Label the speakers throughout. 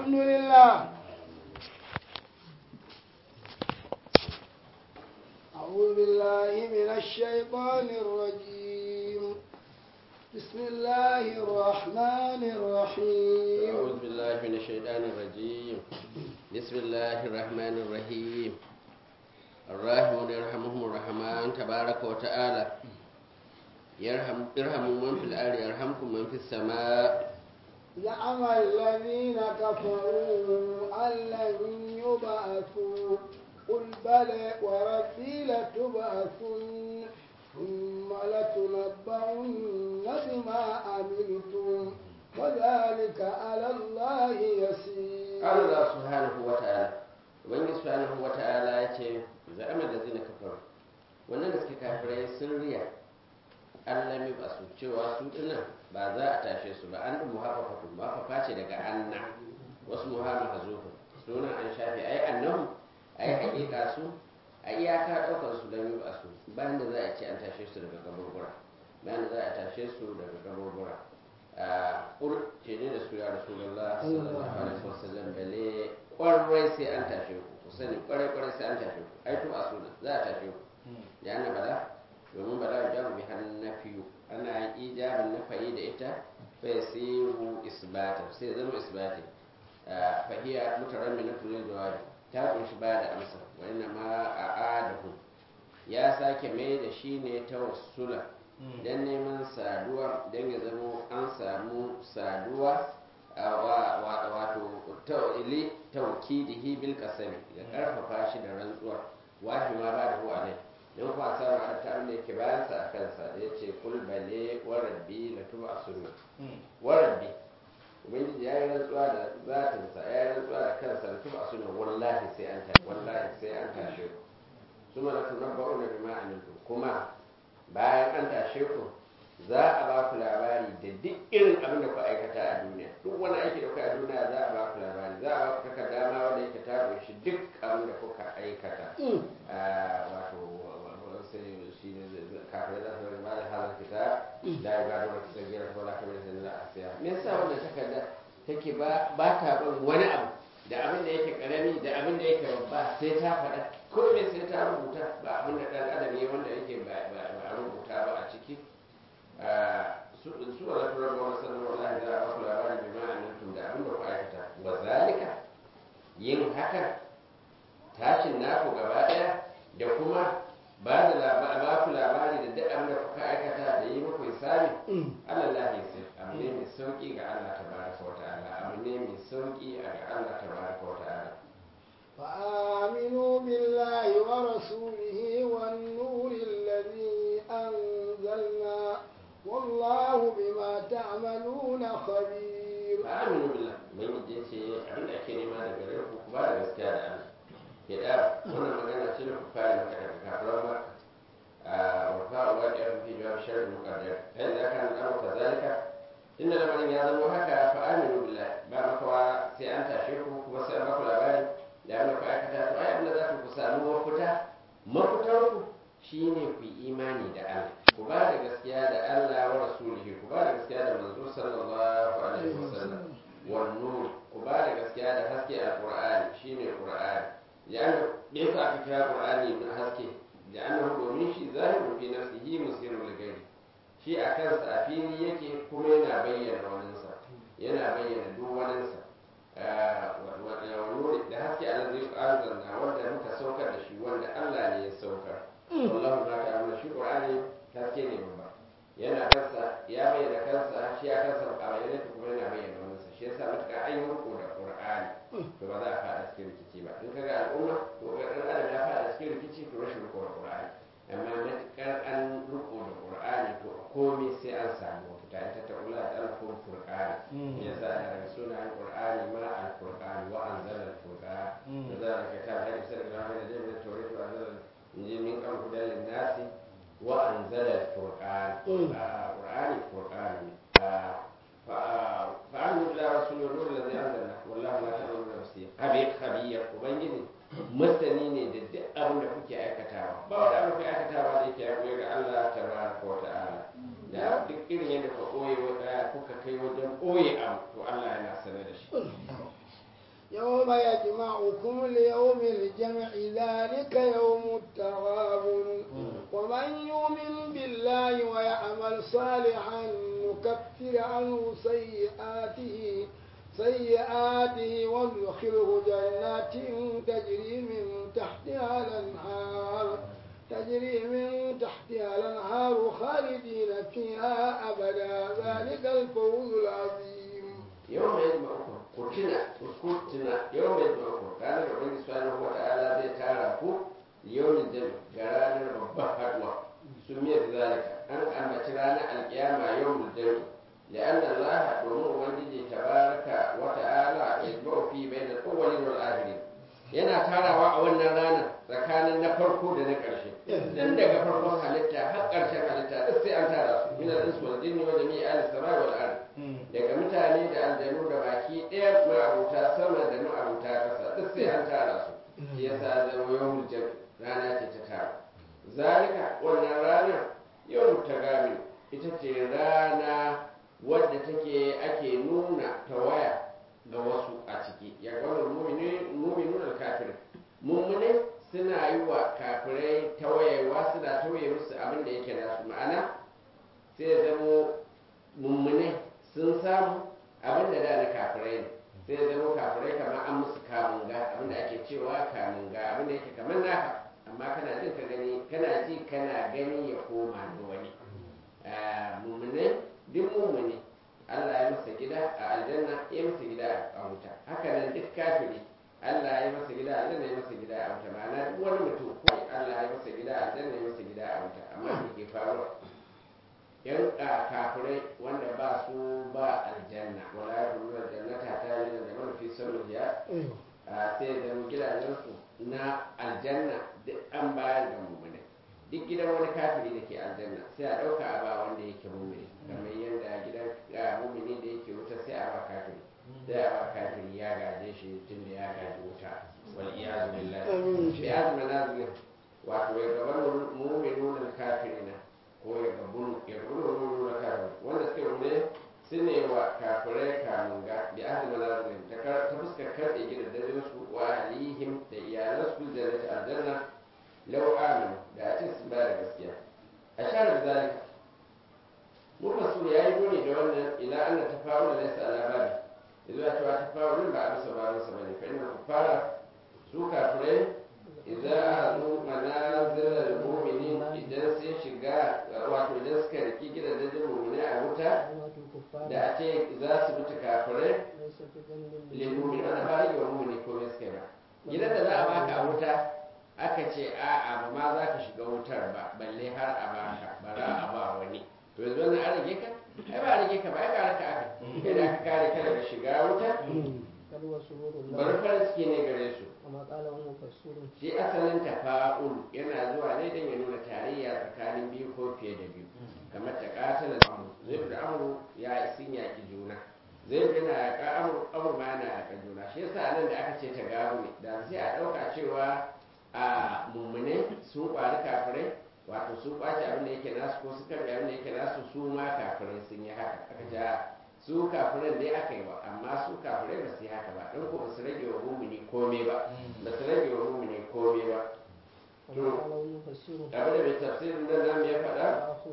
Speaker 1: الحمد لله أعوذ بالله من الشيطان الرجيم بسم الله الرحمن الرحيم
Speaker 2: أعوذ بالله من الشيطان الرجيم بسم الله الرحمن الرحيم الراحمون يرحمهم الرحمن تبارك وتعالى يرحم ارحموا من في الأرض يرحمكم من في السماء
Speaker 1: زعم الذين كفروا أن لن يبعثوا قل بلى وربي لتبعثن ثم لتنبؤن بما عملتم وذلك على الله يسير
Speaker 2: Allah subhanahu wa ta'ala Ubangiji subhanahu wa ta'ala ya ce za'amar da zina kafaru wannan da suke kafirai sun riya Allah mai ba su cewa su dinnan ba za a tashe su ba an dumu hafa fatu ba fa ce daga anna wasu muhammad hazufu sunan an shafe ai annahu ai hakika su a iyaka daukar su don yi ba su bayan da za a ce an tashe su daga kaburbura bayan da za a tashe su daga kaburbura a ƙur ce ne da su ya rasulullah sallallahu alaihi wasallam bale kwarai sai an tashe ku ku sani kwarai kwarai sai an tashe ku ai to a suna za a tashe ku ya na bala domin bala ya jamu bi hannun nafiyu ana ijabin nafayi da ita fa yasiru isbatan sai zama isbati fahiya mutaramminatu lil jawabi ta kunshi ba da amsa wa inna ma a'adahu ya sake mai da shi ne tawassula dan neman saduwa dan ya zama an samu saduwa wato ta'ili tawkidihi bil qasami ya karfafa shi da rantsuwa wahi ma ba da hu alai don kuma sa ma ta abin da yake bayan sa a kansa da yace kul bale wa rabbi la tuba sunna wa rabbi ubangiji ya yi rantsuwa da zatinsa ya yi rantsuwa da kansa da tuba sunna wallahi sai an tashi wallahi sai an tashe ku suma la tunabba'una bima amiltum kuma bayan an tashe ku za a ba ku labari da duk irin abin da ku aikata a duniya duk wani aiki da ku a duniya za a ba ku labari za a ba ku takarda ma wanda yake ta kunshi duk abin da kuka aikata wato sai shi ne kafin za su ba da halar kita da ya ba da wata tsagira ta wala kamar sai za a siya me yasa wannan takarda take ba ba ta bin wani abu da abin da yake karami da abin da yake babba sai ta faɗa ko me sai ta rubuta ba abin da ɗan adam ne wanda yake ba a rubuta ba a ciki su wala tura ba wani sanar wallahi za a ba ku labari bi ma'anantum da abin da ku aikata wa zalika yin haka tashin naku gaba ɗaya da kuma ba da ba ku labari da duk abin da kuka aikata da yi muku hisabi Allah lahi sai abu ne mai sauki ga Allah tabaraka wa ta'ala abu ne mai sauki ga Allah tabaraka wa ta'ala
Speaker 1: فآمنوا بالله ورسوله والنور الذي أنزلنا والله بما تعملون خبير
Speaker 2: فآمنوا بالله من يجي abin da ake nema daga gare ku ku ba da gaskiya da Allah ke da wannan magana ce da ku fara maka daga kafiran maka wa fa'u wa da fi jawab sharri muqaddar ai da kan abu kazalika inda lamarin ya zama haka fa aminu billah ba makawa sai an tashe ku kuma sai an baku labari da abin da ku aikata to ai abin da za ku samu mafita mafitar ku shine ku yi imani da Allah ku ba da gaskiya da Allah wa rasulihi ku ba da gaskiya da manzo sallallahu alaihi wasallam wan nur ku ba da gaskiya da haske alqur'ani shine qur'ani yana yasa aka kira qur'ani na haske da annahu domin shi zahiru fi nafsihi musirul ghairi shi a kansa a fili yake kuma yana bayyana waninsa yana bayyana duk waninsa da haske alazi anzalna wanda muka saukar da shi wanda Allah ne ya saukar wallahu ma ta'ala shi qur'ani haske ne babba yana kansa ya bayyana kansa shi a kansa a bayyana kuma yana bayyana waninsa shi yasa mutuka an yi riko da qur'ani to ba za a fada cikin rikici ba in kaga al'umma ko ga dan adam ya fada cikin rikici to rashin riko da qur'ani amma matukar an riko da qur'ani to komai sai an samu mafita ita ta ula da alfur furqani ya sa daga sunan qur'ani ma al-furqan wa anzala al-furqan da za ka ta da sai da da da tawrit wa anzala injil min kan hudal nasi wa anzala al-furqan qur'ani furqan فأعلم بالله رسول النور الذي أنزلنا والله ما تعملون بصير خبير خبير وبنجد masani ne da duk abin da kuke aikatawa ba wanda abin kuke aikatawa da yake yaƙo ga Allah tabaraka wa ta'ala da duk irin yadda ka ɓoye kuka kai wajen ɓoye abu to Allah yana sane da shi
Speaker 1: يوم يجمعكم ليوم الجمع ذلك يوم التغابن ومن يؤمن بالله ويعمل صالحا نكفر عنه سيئاته سيئاته وندخله جنات تجري من تحتها الأنهار تجري من تحتها الأنهار خالدين فيها أبدا ذلك الفوز العظيم
Speaker 2: yau mai ma'ukun ku tuna ku tuna yau mai ma'ukun ranar da wani subhanahu wa ta'ala zai tara ku yawmin jami ga ranar babban haduwa sun miyar zalika an ambaci ranar alkiyama yawmin jami لأن الله domin ubangiji tabaraka wa ta'ala yajma'u fi bainal awwalin wal akhirin yana tarawa a wannan ranar tsakanin na farko da na ƙarshe dan daga farkon halitta har ƙarshen halitta duk sai an tara su min al-ins wal jinni wa jami'i al-samai wal ard daga mutane da aljanu da baki ɗaya ma'abuta sama da ma'abuta ƙasa duk sai an tara su shi yasa zama yawmul jam rana ce ta tara zalika wannan ranar yawmut tagami ita ce rana wadda take ake nuna tawaya ga wasu a ciki ya gwamnar muminin alkafir mummune suna yi wa kafirai tawayewa suna tawaye musu abin da yake nasu ma'ana sai ya zamo mummune sun samu abin da da na kafirai ne sai ya zamo kafirai kamar an musu kamunga abin da ake cewa kamunga abin da yake kamar naka amma kana jin ka gani kana ji kana gani ya koma da wani mummune duk mummune Allah ya masa gida a aljanna ya masa gida a wuta haka nan duk kafiri Allah ya masa gida a aljanna ya masa gida a wuta ma'ana duk wani mutum ko Allah ya masa gida a aljanna ya masa gida a wuta amma me ke faruwa yan kafirai wanda ba su ba aljanna wala ya kuma aljannata ta yi da man fi sauriya sai da gidajensu na aljanna duk an bayar da mummune duk gidan wani kafiri da ke aljanna sai a ɗauka a ba wanda yake mummuni kamar yadda gidan mummuni da yake wuta sai a ba kafiri sai a ba kafiri ya gaje shi tun da ya gaji wuta wal iyazu billahi bi azma nazilin wato ya gaban mu'minun kafirina ko ya gabun ya gabun mu'minun kafirin wanda suke mummune su ne wa kafirai kamunga bi azma nazilin ta fuskar karɓe gidajen su wa alihim da iyalansu jannati aljanna lau aminu da a ce sun bayar da gaskiya a share da zalika muka so ya yi nuni da wannan ila an ta faru da laisa alabari da zuwa cewa ta faru ba a bisa bayansa ba ne fa inda ku fara su kafirai idan aka zo manazilar mumini idan sun shiga wato idan suka riki gidajen mumini a wuta da a ce za su mutu kafirai lilmumini wanda ba rage wa mumini komai suka ba gidan da za a baka a wuta aka ce a'a ba ma za ka shiga wutar ba balle har a baka bara a ba wani to yanzu wannan an rage ka ai ba rage ka ba ai gara ka aka kai da aka kare ka daga shiga wuta bari farin ciki ne gare su shi asalin tafa'ul yana zuwa ne don ya nuna tarayya tsakanin biyu ko fiye da biyu kamar ta katala amru zai da amru ya sun yaki juna zai yana yaƙa amur amur ma yana yaƙa juna shi yasa nan da aka ce ta gabu ne da sai a ɗauka cewa a mummune sun ƙwari kafirai wato sun ƙwace abin da yake nasu ko su karɓi abin da yake nasu su ma kafirai sun yi haka aka ce su kafiran dai aka yi wa amma su kafirai ba su yi haka ba don ko ba su rage wa mummuni komai ba ba su rage wa mummuni komai ba to abin da mai tafsirin nan namu ya faɗa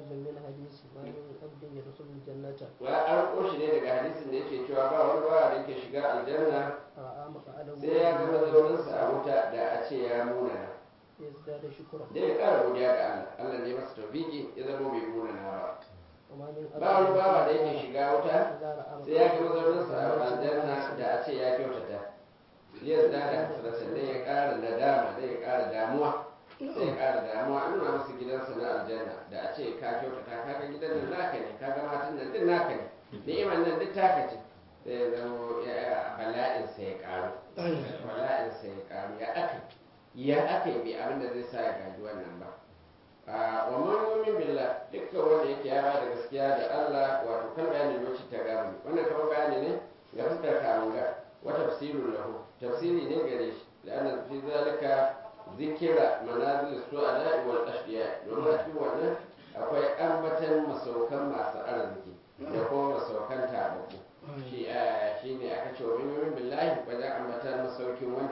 Speaker 2: wa an ƙoshi ne daga hadisin da yake cewa ba wani bawa da yake shiga aljanna sai ya gama zauninsa a wuta da a ce ya munana da ya ƙara godiya ga Allah Allah ne masa tawfiki ya zama bai munana ba ba wani bawa da yake shiga wuta sai ya gama zauninsa a aljanna da a ce ya kyautata ya zada hasratan da ya ƙara nadama da ya ƙara damuwa sai ya ƙara damuwa an nuna masa gidansa na aljanna da a ce ka kyautata ka ga gidan nan naka ne ka ga matan nan duk naka ne ni'imar nan duk taka ce sai ya zama bala'in sa ya ƙaru bala'in sa ya ƙaru ya aka ya aka yi bai abin da zai sa ya gaji wannan ba wa man yu'min billah dukkan wanda yake ya ba da gaskiya da Allah wato kan bayanin lokaci ta gamu wannan kamar bayani ne ga fuskar kamunga wa tafsirul lahu tafsiri ne gare shi la'anna fi zalika zikira manazil su'ada wal ashqiya domin a cikin wannan akwai ambatan masaukan masu arziki da kuma masaukan tababbu shi shi ne aka ce wa min billahi wajen ambatan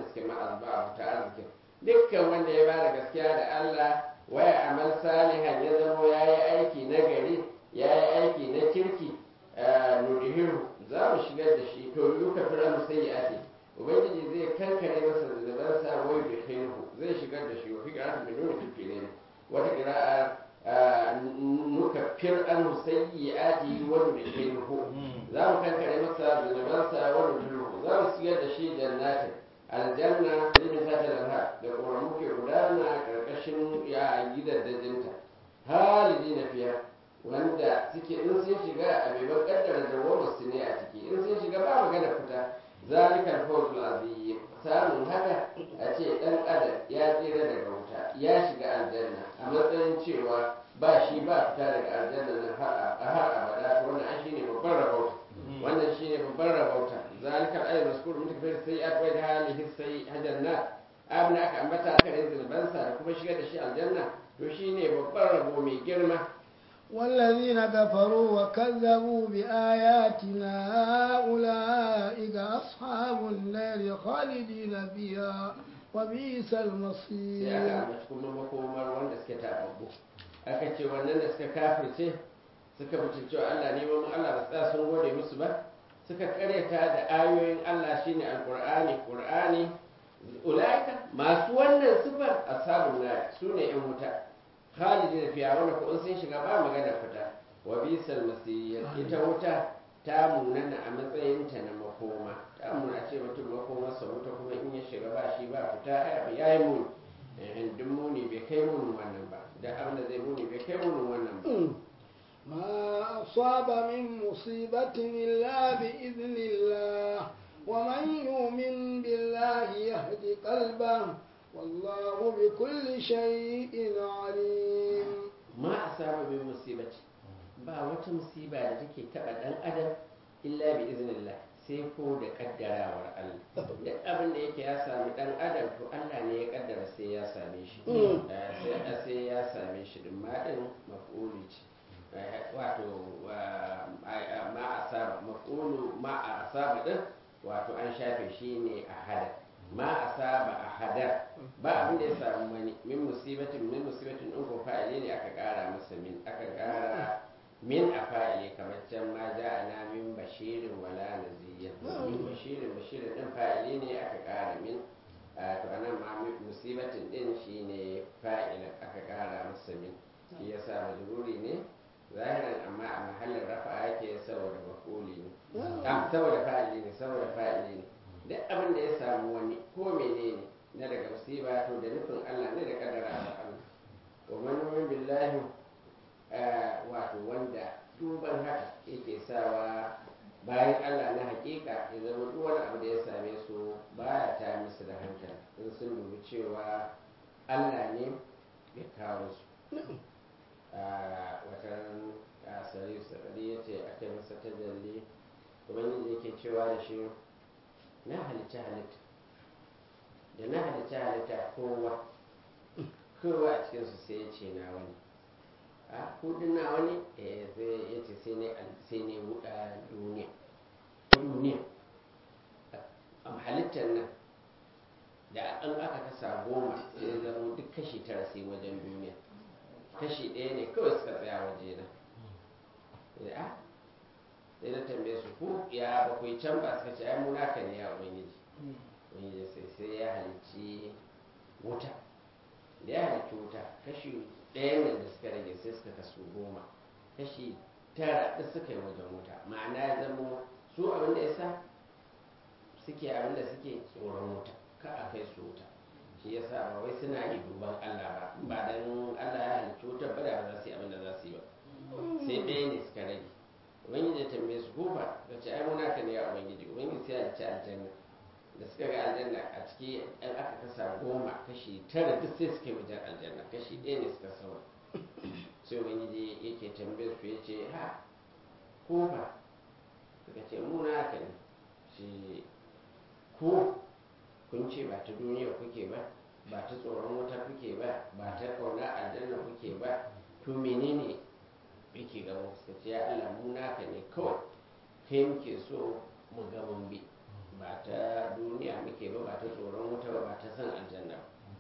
Speaker 2: suke ma'azba ta arzikin dukkan wanda ya bada gaskiya da Allah waya amal salihan ya zama ya yi aiki na gari ya yi aiki na kirki nudihiru za mu shigar da shi to yuka fir'aun sai ya ake ubangiji zai kankare masa zunubansa wai da khairu zai shigar da shi wa fi qira'atin min nuni fil wata qira'a nuka fir'aun sayyi'ati wa nudkhiluhu za mu kankare masa zunubansa wa nudkhiluhu za mu shigar da shi jannatin aljanna limin ta talha da kuma muke gudana karkashin ya gidaddajinta halidi na fiya wanda suke in sun shiga a bai kaddara dawwamar su ne a ciki in sun shiga ba magana fita zalikal fawzul azim samun haka a ce dan adam ya tsira daga wuta ya shiga aljanna a matsayin cewa ba shi ba fita daga aljanna nan har abada to wannan an shine babban rabauta wannan shine babban rabauta zalikal ayyul maskur min kafir sayyi'at wa da halihi sai hajanna abin da aka ambata aka rinzi zunubansa da kuma shigar da shi aljanna to shine babban rabo mai girma
Speaker 1: والذين كفروا وكذبوا بآياتنا أولئك أصحاب النار خالدين فيها وبئس
Speaker 2: sai aka
Speaker 1: المصير
Speaker 2: ambaci kuma makomar wanda suke tababbu aka ce wannan da suka kafirce suka mutu cewa Allah ne mun Allah ba tsaya sun gode musu ba suka karyata da ayoyin Allah shine alqur'ani qur'ani ulaika masu wannan sifar ashabun nar sune yan wuta khalidin fiya wanda ko in sun shiga ba magana fita wa bisal masir ita wuta ta munana a matsayinta na makoma ta muna ce mutum makoma sa wuta kuma in ya shiga ba shi ba fita ya yi muni eh, duk muni bai kai munin wannan ba da abin da zai muni bai kai munin wannan ba
Speaker 1: ما أصاب من مصيبة إلا بإذن الله ومن يؤمن بالله يهد قلبه والله بكل شيء عليم
Speaker 2: ma a saba bin musibati ba wata musiba da take taba dan adam illa bi iznillah sai ko da kaddarawar Allah duk abin da yake ya sami dan adam to Allah ne ya kaddara sai ya same shi
Speaker 1: Mm.
Speaker 2: Eh, sai sai ya same shi din ma din maf'uli ce Eh, wato wa- a- ma asaba maf'ulu ma asaba din wato an shafe shi ne a hada ma asaba a hada ba abin da ya samu wani min musibatin min musibatin in ko fa'ili ne aka kara masa min aka kara min a fa'ili kamar can ma ja'ana min bashirin wala naziyya min bashirin bashirin din fa'ili ne aka kara min a to anan ma mi- musibatin din shine fa'ilin aka kara masa min shi yasa majruri ne zahiran amma a mahallin rafa yake saboda mafuli ne Ah, saboda fa'ili ne saboda fa'ili ne duk abin da ya samu wani ko menene na daga musiba to da nufin Allah ne da kadara da Allah wa man yu'min billahi eh, wato wanda duban haka yake sawa bayan Allah na hakika ya zama duk wani abu da ya same su baya ta musu da hankali in sun dubi cewa Allah ne ya kawo su a watan asari sarari ya ce aka yi masa tajalli ubangiji yake cewa da shi na halitta halitta da na halitta halitta kowa kowa a cikinsu sai ya ce na wani a kudin na wani eh sai ya ce sai ne sai ne buɗa duniya duniya a halittar nan da an aka kasa goma sai ya zama duk kashi tara sai wajen duniya kashi ɗaya ne kawai suka tsaya waje na a sai na tambaye su ku ya bakwai can ba suka ce ai mu naka ne ya ubangiji ubangiji sai sai ya halicci wuta da ya halicci wuta kashi ɗaya nan da suka rage sai suka kasu goma kashi tara da suka yi wajen wuta ma'ana ya zama su abin da ya sa suke abin da suke tsoron wuta ka a kai su wuta shi ya sa ba wai suna yi duban Allah ba ba dan Allah ya halicci wutar ba da ba za su yi abin da za su yi ba sai ɗaya ne suka rage ubangiji ya tambaye su kofa da ce ai muna ka ne ya ubangiji ubangiji sai ya halicci aljanna da suka ga aljanna a ciki ɗan aka kasa goma kashi tara duk sai suka yi wajen aljanna kashi ɗaya ne suka saura sai ubangiji yake tambayar su ya ce ha kofa suka ce muna ka ne shi ko kun ce ba ta duniya kuke ba ba ta tsoron wuta kuke ba ba ta kauna aljanna kuke ba to menene yake gaban suka ce ya Allah mu naka ne kawai kai muke so mu ga mun bi ba ta duniya muke ba ba ta tsoron wuta ba ba ta san aljanna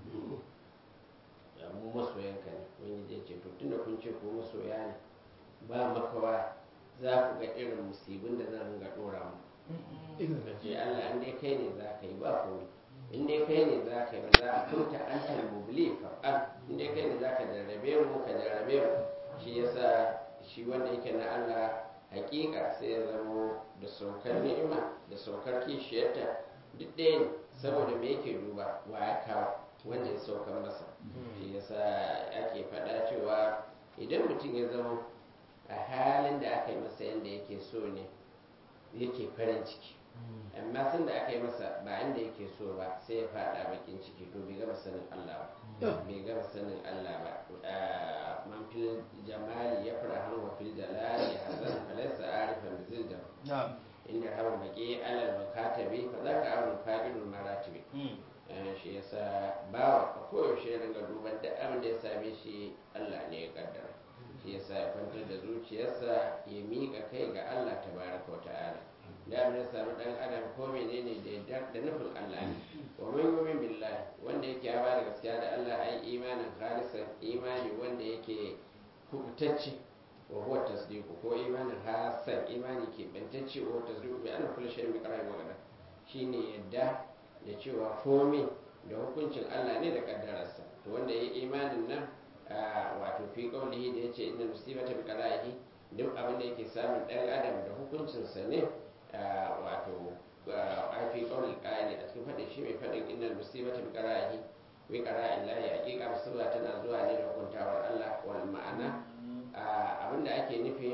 Speaker 2: ya mu masoyanka ne wani zai ce to tunda kun ce ko masoya ne ba makawa za ku ga irin musibin da zan ringa dora mu ka ce Allah in dai kai ne za ka yi ba komai in dai kai ne za ka yi ba za a kunta an talmubli fa'al in dai kai ne za ka jarrabe mu ka jarrabe mu shi yasa shi wanda yake na Allah hakika sai ya zamo da saukar ni'ima da saukar kishiyarta duk ɗaya ne saboda me yake duba wa ya kawo wanda ya saukar masa shi yasa ake faɗa cewa idan mutum ya zama a halin da aka yi masa yadda yake so ne yake farin ciki amma sun da aka yi masa ba inda yake so ba sai ya faɗa bakin ciki to bai gama sanin Allah ba bai gama sanin Allah ba man fil jamali ya fara hanwa fil jalali hazan falaysa arifan bizil jam inda hawa baki alal makatabi fa zaka awon fa'ilul maratibi shi yasa bawa a koyaushe ya ringa duban duk abin da ya same shi Allah ne ya kaddara shi yasa ya kwantar da zuciyarsa ya miƙa kai ga Allah tabaraka wa ta'ala da abin da samu dan adam ko menene da yadda da nufin Allah ne wa man yu'min billahi wanda yake ya bada gaskiya da Allah ai imanin khalisan imani wanda yake kubutacce wa huwa tasdiqu ko imanin hasan imani ke bantacce wa tasdiqu bi anna kullu shay'in bi qadarin wa qadar shine yadda da cewa komai da hukuncin Allah ne da kaddararsa to wanda ya imanin nan wato fi qaulihi da yace inna musibata bi qada'ihi duk abin da yake samun dan adam da hukuncinsa ne wato a fi qaulil qa'ili a cikin fadin shi mai fadin innal musibata bi qada'ihi bi qada'in la haqiqa musiba tana zuwa ne da hukuntawar Allah wal ma'ana abinda ake nufi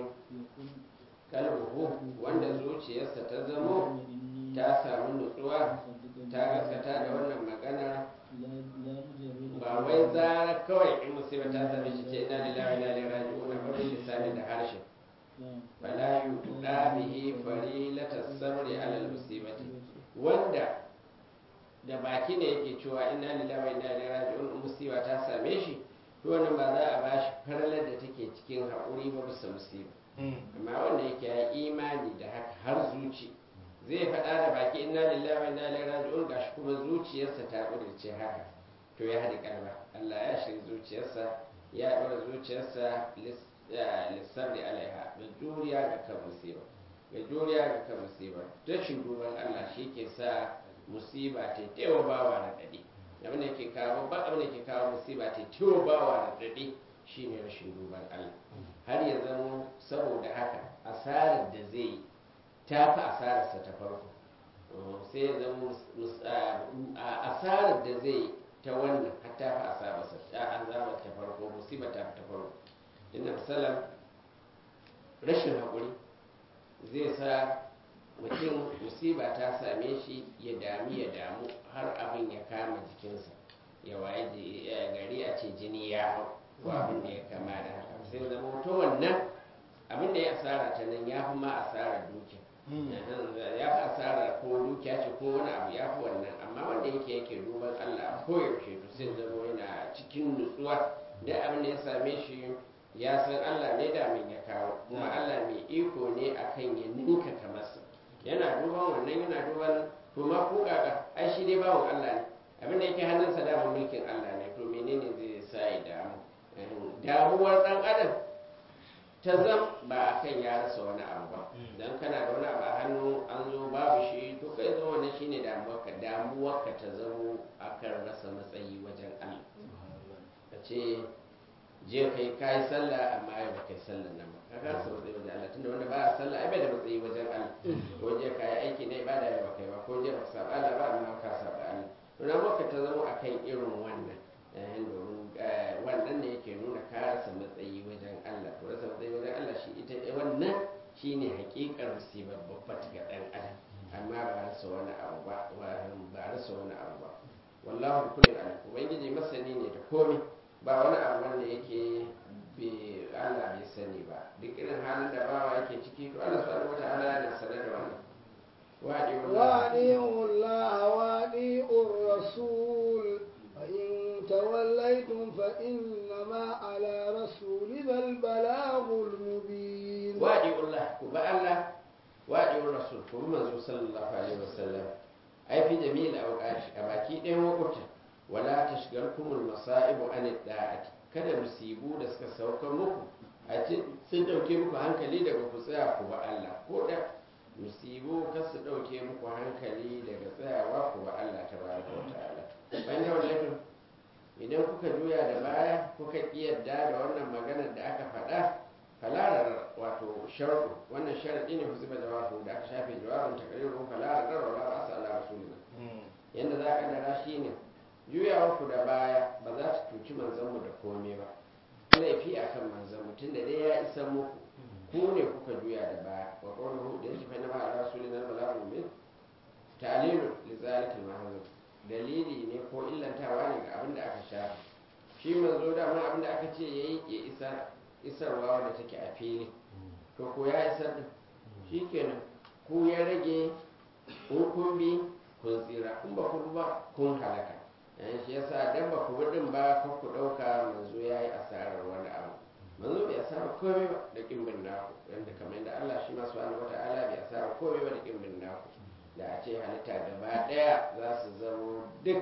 Speaker 2: kalbuhu wanda zuciyarsa ta zamo ta samu nutsuwa ta gaskata da wannan magana ba wai zara kawai in musiba ta same shi ce ina lillahi wa inna ilaihi raji'un ba bil lisani da harshe fala yuda bihi farilata sabri ala al musibati wanda da baki ne yake cewa inna lillahi wa inna ilaihi raji'un musiba ta same shi to wannan ba za a bashi faralar da take cikin haƙuri ba bisa musiba amma wanda yake ya imani da haka har zuci zai faɗa da baki inna lillahi wa inna ilaihi raji'un gashi kuma zuciyarsa ta ƙudurce haka to ya haɗi kalma Allah ya shirya zuciyarsa ya ɗora zuciyarsa lissabri alaiha da juriya ga kan musiba ga juriya ga kan musiba rashin duban Allah shi ke sa musiba ta tewa bawa da ɗaɗi abin da ke kawo ba abin da ke kawo musiba ta tewa bawa da ɗaɗi shine rashin duban Allah har ya zama saboda haka asarar da zai yi ta fi asararsa ta farko sai ya zama asarar da zai yi ta wannan har ta fi asararsa ta azabar ta farko musiba ta fi ta farko inda misalan rashin haƙuri zai sa mutum musiba ta same shi ya dami ya damu har abin ya kama jikinsa ya waye gari a ce jini ya hau ko abin da ya kama da haka sai zama to wannan abin da ya asara ta nan ya fi ma asarar dukiya ya fi asara ko dukiya ce ko wani abu ya fi wannan amma wanda yake yake duban Allah ko yaushe to sai zama yana cikin nutsuwa da abin da ya same shi ya san Allah ne da min ya kawo kuma Allah mai iko ne akan ya ninka kamarsa yana duban wannan yana duban to ma ko kaka ai shi dai bawon Allah ne abin da yake hannunsa da mulkin Allah ne to menene zai sa ya damu damuwar dan adam ta zam ba a kan ya rasa wani abu ba don kana da wani abu a hannu an zo babu shi to kai zo wani shine damuwarka damuwarka ta zamo akan rasa matsayi wajen Allah ka ce je kai kai sallah amma yau ba kai sallah nan ba ka rasa matsayi wajen Allah tunda wanda ba a sallah ai bai da matsayi wajen Allah ko je kai aiki ne ibada ya ba kai ba ko je ba saba Allah ba amma ka saba Allah to damuwarka ta zamo akan irin wannan domin wannan ne yake nuna ka rasa matsayi wajen Allah to rasa matsayi wajen Allah shi ita wannan shine hakikar musibar babba ga dan adam amma ba rasa wani abu ba ba rasa wani abu ba wallahu kulli alim ubangiji masani ne da komai ba wani abu wanda yake bi Allah bai sani ba duk irin halin da bawa yake ciki to Allah subhanahu wataala yana sanar da wannan
Speaker 1: وأطيعوا الله وأطيعوا الرسول فإن توليتم فإنما على رسولنا البلاغ المبين
Speaker 2: وأطيعوا الله كبا الله وأطيعوا الرسول كبا منزول صلى الله عليه وسلم ai fi jami'il awqati a baki ɗayan wakuta wala tashgalkumul masaibu an da'ati kada musibu da suka sauka muku a ce sun dauke muku hankali daga ku tsaya ku ba Allah ko da musibu kar su dauke muku hankali daga tsayawa ku ba Allah tabaraka wa ta'ala bayan wannan idan kuka juya da baya kuka yadda da wannan maganar da aka faɗa falarar wato sharɗu wannan sharaɗi ne ku zuba jawabu da aka shafe jawabin takariru falarar da wala ba su ala rasulina yadda za ka dara shi ne juyawar ku da baya ba za ta cuci manzanmu da komai ba laifi a kan manzanmu tun da dai ya isa muku ku ne kuka juya da baya wa ƙaunar da yake fa na ba ala rasulina bala'u min ta'lilu li zalikal mahzub dalili ne ko illantawa ne ga abin da aka shafa shi manzo dama abin da aka ce yayi ya isar isarwa wadda take a fili to ko ya isar din shikenan ku ya rage in kun bi kun tsira in ba ku ba kun halaka yan shi yasa dan ba ku bi din ba kar ku dauka manzo yayi asarar wani abu manzo bai asara komai ba da kimbin naku yanda kamar yadda Allah shi ma subhanahu wata'ala bai asara komai ba da kimbin naku da a ce halitta gaba daya za su zamo duk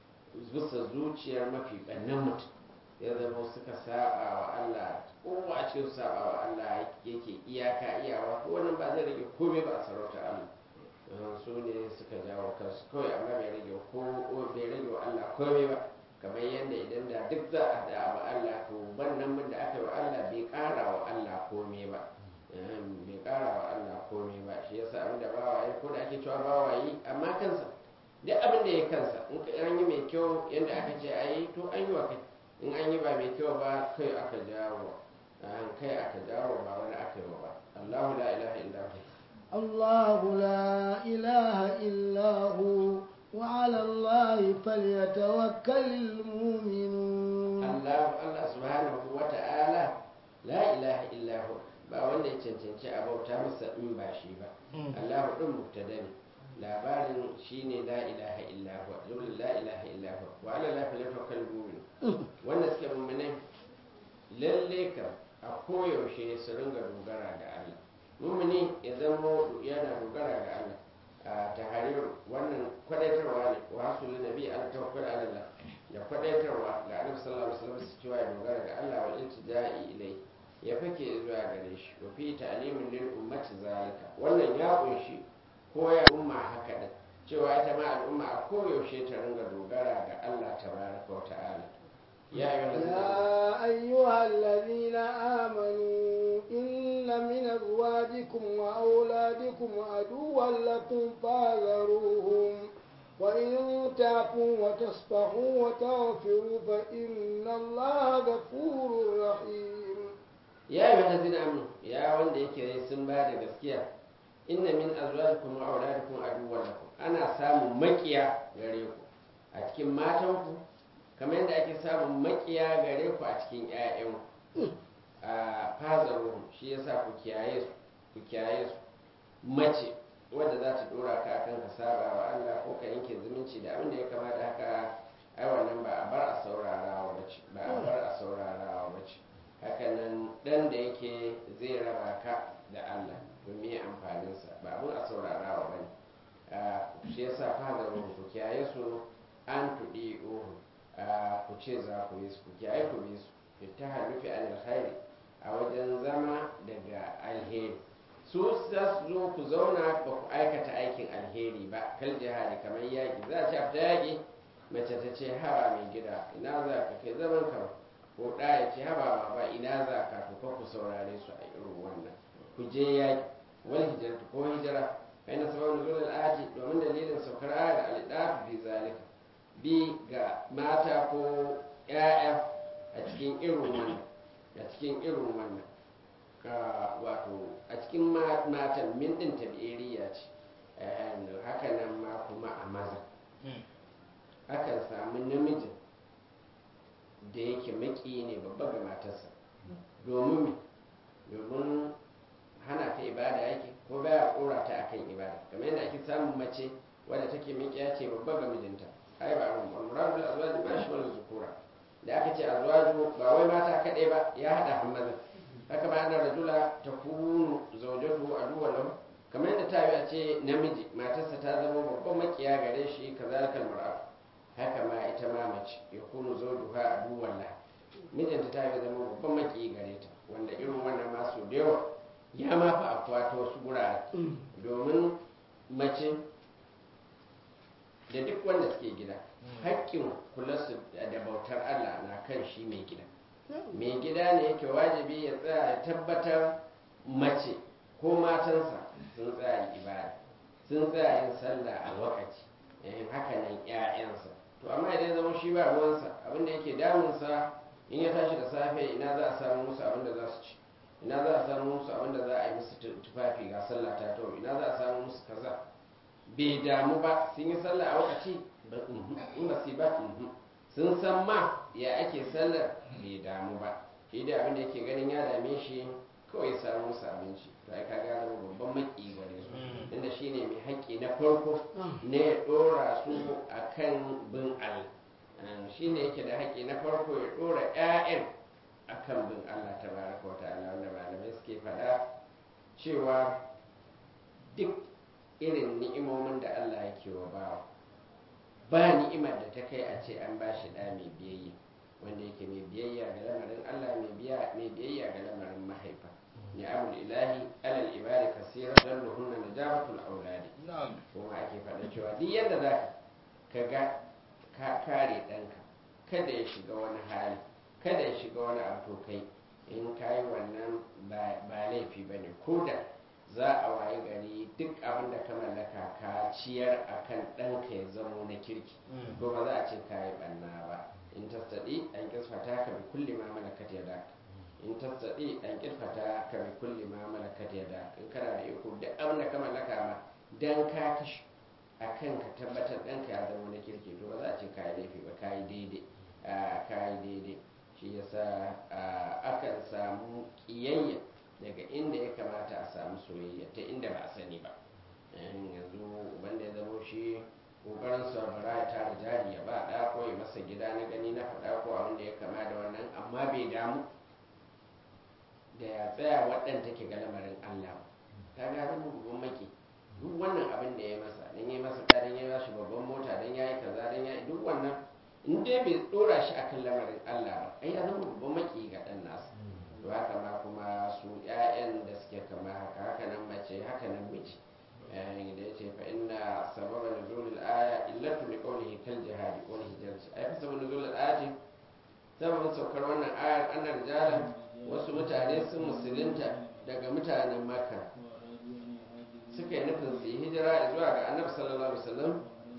Speaker 2: bisa zuciyar mafi ɓannan mutum ya zama suka saba wa Allah kowa ce saba wa Allah yake iyaka iyawa ko wannan ba zai rage komai ba a sarauta Allah su ne suka jawo kansu kawai amma bai rage ko bai rage wa Allah komai ba kamar yadda idan da duk za a da wa Allah to wannan mun da aka yi wa Allah bai ƙara wa Allah komai ba bai ƙara wa Allah komai ba shi yasa abin da bawa yi ko da ake cewa bawa yi amma kansa duk abin da ya kansa in an yi mai kyau yadda aka ce a yi to an yi wa kai in an yi ba mai kyau ba kai aka jawo an kai aka jawo ba wani aka yi ba Allahu la ilaha illa hu
Speaker 1: الله لا إله إلا هو وعلى الله فليتوكل المؤمنون
Speaker 2: Allah Allah subhanahu wa ta'ala la ilaha illa hu ba wanda ya cancanci a bauta masa in ba shi ba Allahu din mubtada ne labarin shine la ilaha illa huwa jumla la ilaha illa huwa wa ala la falyatawakkal mu'min wanda suke mu'minai lalle ka a koyaushe su ringa dogara ga Allah mu'mini ya zama yana dogara ga Allah a tahrir wannan kwadaitarwa ne wa hasul nabi ala tawakkal ala Allah da kwadaitarwa ga Annabi sallallahu alaihi wasallam su cewa ya dogara ga Allah wa iltija'i ilai ya fake zuwa gare shi wa fi ta'limin lil ummati zalika wannan ya kunshi koya umma haka din cewa ita ma al'umma a koyaushe ta ringa dogara ga Allah tabaraka wa ta'ala ya
Speaker 1: يا أيها الذين آمنوا إن من أزواجكم وأولادكم عدوا لكم فاذروهم وإن تعفوا وتصفحوا وتغفروا فإن الله غفور رحيم
Speaker 2: يا أيها الذين آمنوا يا wanda yake sun ba da gaskiya inna min azwajikum wa auladikum aduwwan lakum ana samun makiya gare ku a cikin matanku kamar yadda ake samun makiya gare ku a cikin ƴaƴanku a fazaruhum shi yasa ku kiyaye su ku kiyaye su mace wadda za ta dora ka akan ka saba wa Allah ko ka yanke zumunci da abin da ya kamata haka ai wannan ba a bar a saurarawa bace ba a bar a saurarawa bace hakanan dan da yake zai raba ka da Allah to me amfaninsa ba abin a saurarawa ba ne shi yasa fadarin ku kiyaye su an tuɗi uhu ku ce za ku yi su ku kiyaye ku yi su ta halufi an alkhairi a wajen zama daga alheri su za su zo ku zauna ba ku aikata aikin alheri ba kal jihadi kamar yaƙi za a ci fita yaƙi mace ta ce hawa mai gida ina za ka kai zaman ka ko ɗaya ce haba ba ina za ka to ku saurare su a irin wannan ku je yaƙi wal hijratu ko hijira fa inna sabab nuzul al ayati domin dalilin saukar ayar al idaf fi zalika bi ga mata ko ƴaƴa a cikin irin wannan a cikin irin wannan ka wato a cikin matan min din tabi'iriya ce haka nan ma kuma a maza akan samu namijin da yake maki ne babba ga matarsa domin domin hana ta ibada yake ko baya kora ta akan ibada kamar yadda ake samun mace wadda take miƙiya ce babba ga mijinta ai ba ran murad bil azwaj ba shi wala zukura da aka ce azwaju ba wai mata kadai ba ya hada hammaza haka ba annar rajula takunu zawjatu aduwwan lahu kamar yadda ta yi a ce namiji matarsa ta zama babban makiya gare shi kazalikal mar'a haka ma ita ma mace ya kunu zawjuha aduwwan la mijinta ta yi zama babban maki gare ta wanda irin wannan masu da yawa ya ma fa afuwa ta wasu gurare domin mace da duk wanda suke gida haƙƙin kula su da bautar Allah na kan shi mai gida mai gida ne yake wajibi ya tsaya ya tabbatar mace ko matansa sun tsaya ibada sun tsaya yin sallah a lokaci yayin haka nan ƴaƴansa to amma idan zama shi ba ruwansa abin da yake damunsa in ya tashi da safe ina za a samu musu abin da za su ci ina za a samu musu abin da za a yi musu tufafi ga sallah ta to ina za a samu musu kaza bai damu ba sun yi sallah a lokaci in ba su ba sun san ma ya ake sallar bai damu ba shi da abin da yake ganin ya dame shi kawai ya samu musu abinci to ai kaga zama babban maki gare su inda shine mai haƙƙi na farko ne ya ɗora su akan bin Allah shine yake da haƙƙi na farko ya ɗora 'ya'yan akan bin Allah tabaraka wa ta'ala wanda malamai suke faɗa cewa duk irin ni'imomin da Allah yake wa bawa ba ni'imar da ta kai a ce an ba shi ɗa mai biyayya wanda yake mai biyayya ga lamarin Allah mai biyayya ga lamarin mahaifa ni'amul ilahi alal ibadi kasira dalluhunna najabatul auladi kuma ake faɗa cewa duk yadda za ka ga ka kare ɗanka kada ya shiga wani hali kada ya shiga wani abu kai in ka yi wannan ba laifi ba ne ko da za a waye gari duk abin da ka mallaka ka ciyar a kan ɗanka ya zamo na kirki to ba za a ce ka yi ɓanna ba in tastaɗi an kisfata ka bi kulli ma malakat ya daka in tastaɗi an kisfata ka bi kulli ma malakat ya daka in kana da iko duk abin da ka mallaka ma dan ka kashi a kan ka tabbatar ɗanka ya zama na kirki to ba za a ce ka yi laifi ba ka yi daidai ka yi daidai shi yasa akan samu ƙiyayya daga inda ya kamata a samu soyayya ta inda ba a sani ba yanzu wanda ya zamo shi kokarin sa bara ya tara jari ya ba ɗa ko ya masa gida na gani na faɗa ko abin da ya kama da wannan amma bai damu da ya tsaya waɗanda take ga lamarin Allah ta ga zama babban maki duk wannan abin da ya masa dan ya masa dan ya bashi babban mota dan ya yi kaza dan ya duk wannan in dai bai dora shi akan lamarin Allah ba ai ya zama babban maki ga dan nasa to haka ma kuma su ƴaƴan da suke kama haka haka nan mace haka nan miji yayin da yace fa inna sababa nuzulil aya illatu li qawlihi kal jihadi wal hijrati ai fa sababa nuzulil ayati sababin saukar wannan ayar annar rijalan wasu mutane sun musulunta daga mutanen makka suka yi nufin su yi hijira zuwa ga annabi sallallahu alaihi wasallam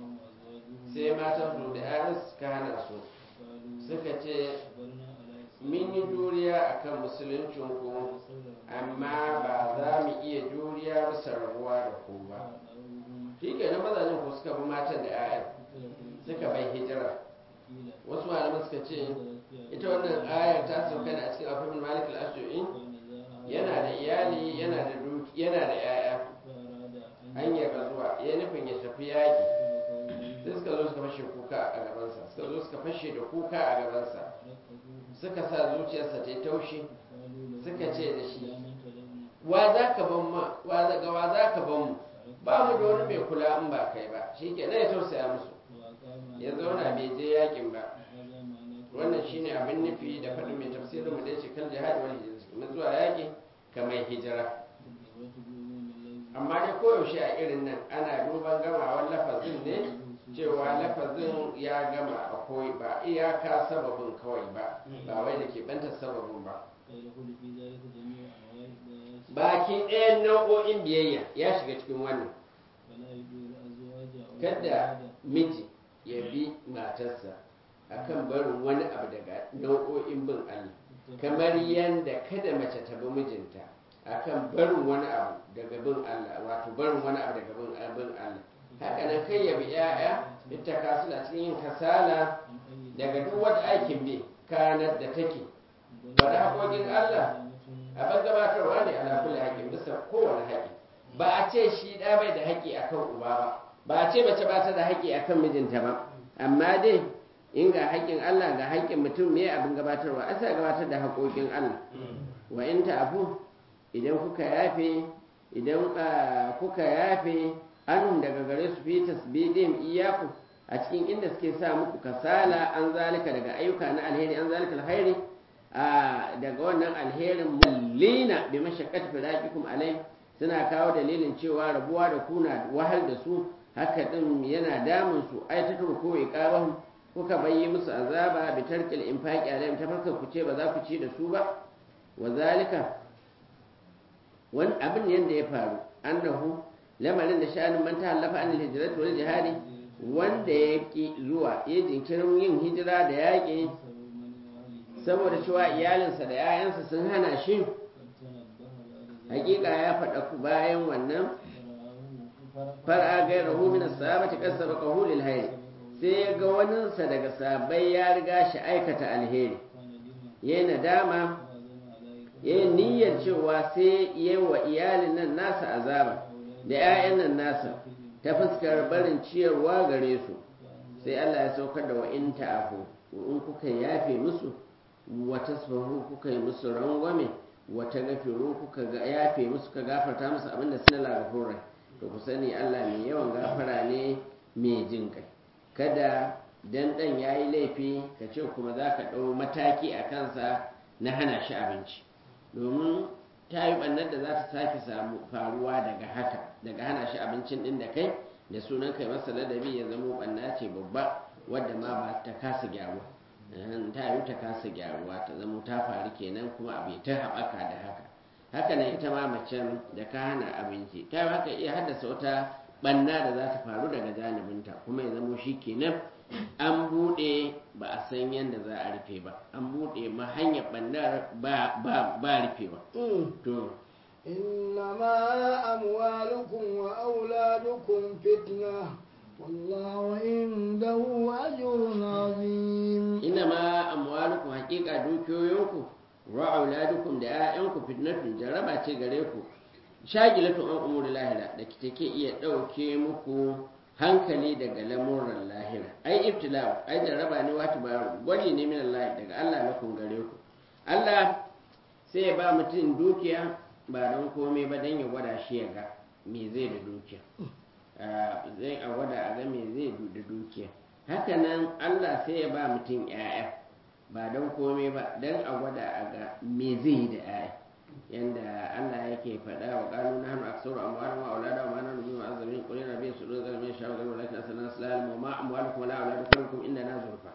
Speaker 2: sai matan su da yaran suka hana su suka ce mun yi juriya akan musuluncin ku amma ba za mu iya juriya bisa rabuwa da ku ba shi ke nan mazajen ku suka bi matan da 'ya'yan suka bai hijira wasu malaman suka ce ita wannan ayar ta sauka ne a cikin afirmin malik al-ashdu'in yana da iyali yana da duki yana da 'ya'ya hanyar zuwa ya nufin ya tafi yaƙi sai suka zo suka fashe kuka a gabansa suka zo suka fashe da kuka a gabansa suka sa zuciyarsa ta yi taushi suka ce da shi wa za ka ban ma wa ga wa za ka ban mu ba mu da wani mai kula in ba kai ba shi ke ya tausaya musu ya zauna bai je yakin ba wannan shine abin nufi da faɗin mai tafsirin mu da yace kan jihadi wal hijra zuwa yaki kamar hijira amma dai koyaushe a irin nan ana duban gamawar lafazin ne cewa lafazin ya gama akwai ba iyaka sababin kawai ba ba wai da ke bantar sababin ba baki ɗayan nau'o'in biyayya ya shiga cikin wannan kada miji ya bi matarsa akan barin wani abu daga nau'o'in bin Allah kamar yadda kada mace ta bi mijinta akan barin wani abu daga bin Allah wato barin wani abu daga bin Allah haka nan kai ya bi ya'ya ita kasula cikin yin kasala daga duk wata aikin bi kanar da take ba da haƙoƙin Allah abin gabatarwa ne ala kulli haƙin bisa kowane haƙi ba a ce shi ɗa bai da haƙi akan uba ba ba a ce mace ba ta da haƙi akan mijinta ba amma dai in ga haƙƙin Allah ga haƙƙin mutum me abin gabatarwa a sa gabatar da haƙoƙin Allah wa in ta'fu idan kuka yafe idan kuka yafe anhum daga gare su fi tasbidin iyaku a cikin inda suke sa muku kasala an zalika daga ayyuka na alheri an zalika alheri daga wannan alherin mullina bi mashaqqati firaqikum alai suna kawo dalilin cewa rabuwa da kuna wahal da su haka din yana damun su ai ta turko iqabahum kuka bayyi musu azaba bi tarkil infaqi alaihim ta farka ku ce ba za ku ci da su ba wa zalika wani abin yanda ya faru annahu lamarin da sha'anin man ta'allafa an hijrat wal jihadi wanda ya ki zuwa ya jinkirin yin hijira da yaƙi saboda cewa iyalinsa da 'ya'yansa sun hana shi hakika ya faɗa ku bayan wannan far'a gairahu min as-sahabati kasaba qahul al-hayr sai ya ga waninsa daga sabai ya riga shi aikata alheri yayi nadama yayi niyyar cewa sai yayi wa iyalin nan nasa azaba da 'ya'yan nan nasa ta fuskar barin ciyarwa gare su sai Allah ya saukar da wa'in ta'afu in kuka yafe musu wata sahu kuka yi musu rangwame wata gafiru kuka yafe musu ka gafarta musu abinda suna lagafin rai to ku sani Allah mai yawan gafara ne mai jin kai kada dan dan yayi laifi ka ce kuma za ka ɗau mataki a kansa na hana shi abinci domin ta yi ɓannar da za ta sake samu faruwa daga haka daga hana shi abincin ɗin da kai da sunan kai masa ladabi ya zamo ɓanna ce babba wadda ma ba ta kasa gyaruwa ta yi ta kasa gyaruwa ta zamo ta faru kenan kuma abu ta haɓaka da haka haka nan ita ma macen da ka hana abinci ta yi haka iya haddasa wata ɓanna da za ta faru daga janibinta kuma ya zamo shi kenan an buɗe ba a san yadda za a rufe ba an buɗe ma hanyar ɓannar ba rufewa to
Speaker 1: إنما أموالكم وأولادكم فتنة والله عنده أجر عظيم
Speaker 2: إنما أموالكم حقيقة دوكيوينكم وأولادكم da ‘ya'yanku fitnatun jaraba ce gare ku shagilatun an umuri lahira da take iya ɗauke muku hankali daga lamuran lahira ai ibtila ai jaraba ne wata ba gwaji ne min Allah daga Allah na kun gare ku Allah sai ya ba mutum dukiya ba don komai ba don ya gwada shi ya ga me zai da dukiya zai a gwada a ga me zai da dukiya hakanan Allah sai ya ba mutum ‘ya'ya ba don komai ba don a gwada a ga me zai yi da ‘ya'ya yanda Allah yake faɗa wa ƙanu na hannu aksaru amwalan wa aulada wa manan rubi wa azamin qul inna rabbi sudur zalimin sha'a garu lakin asana salam wa ma amwalukum la auladukum inda na zurfa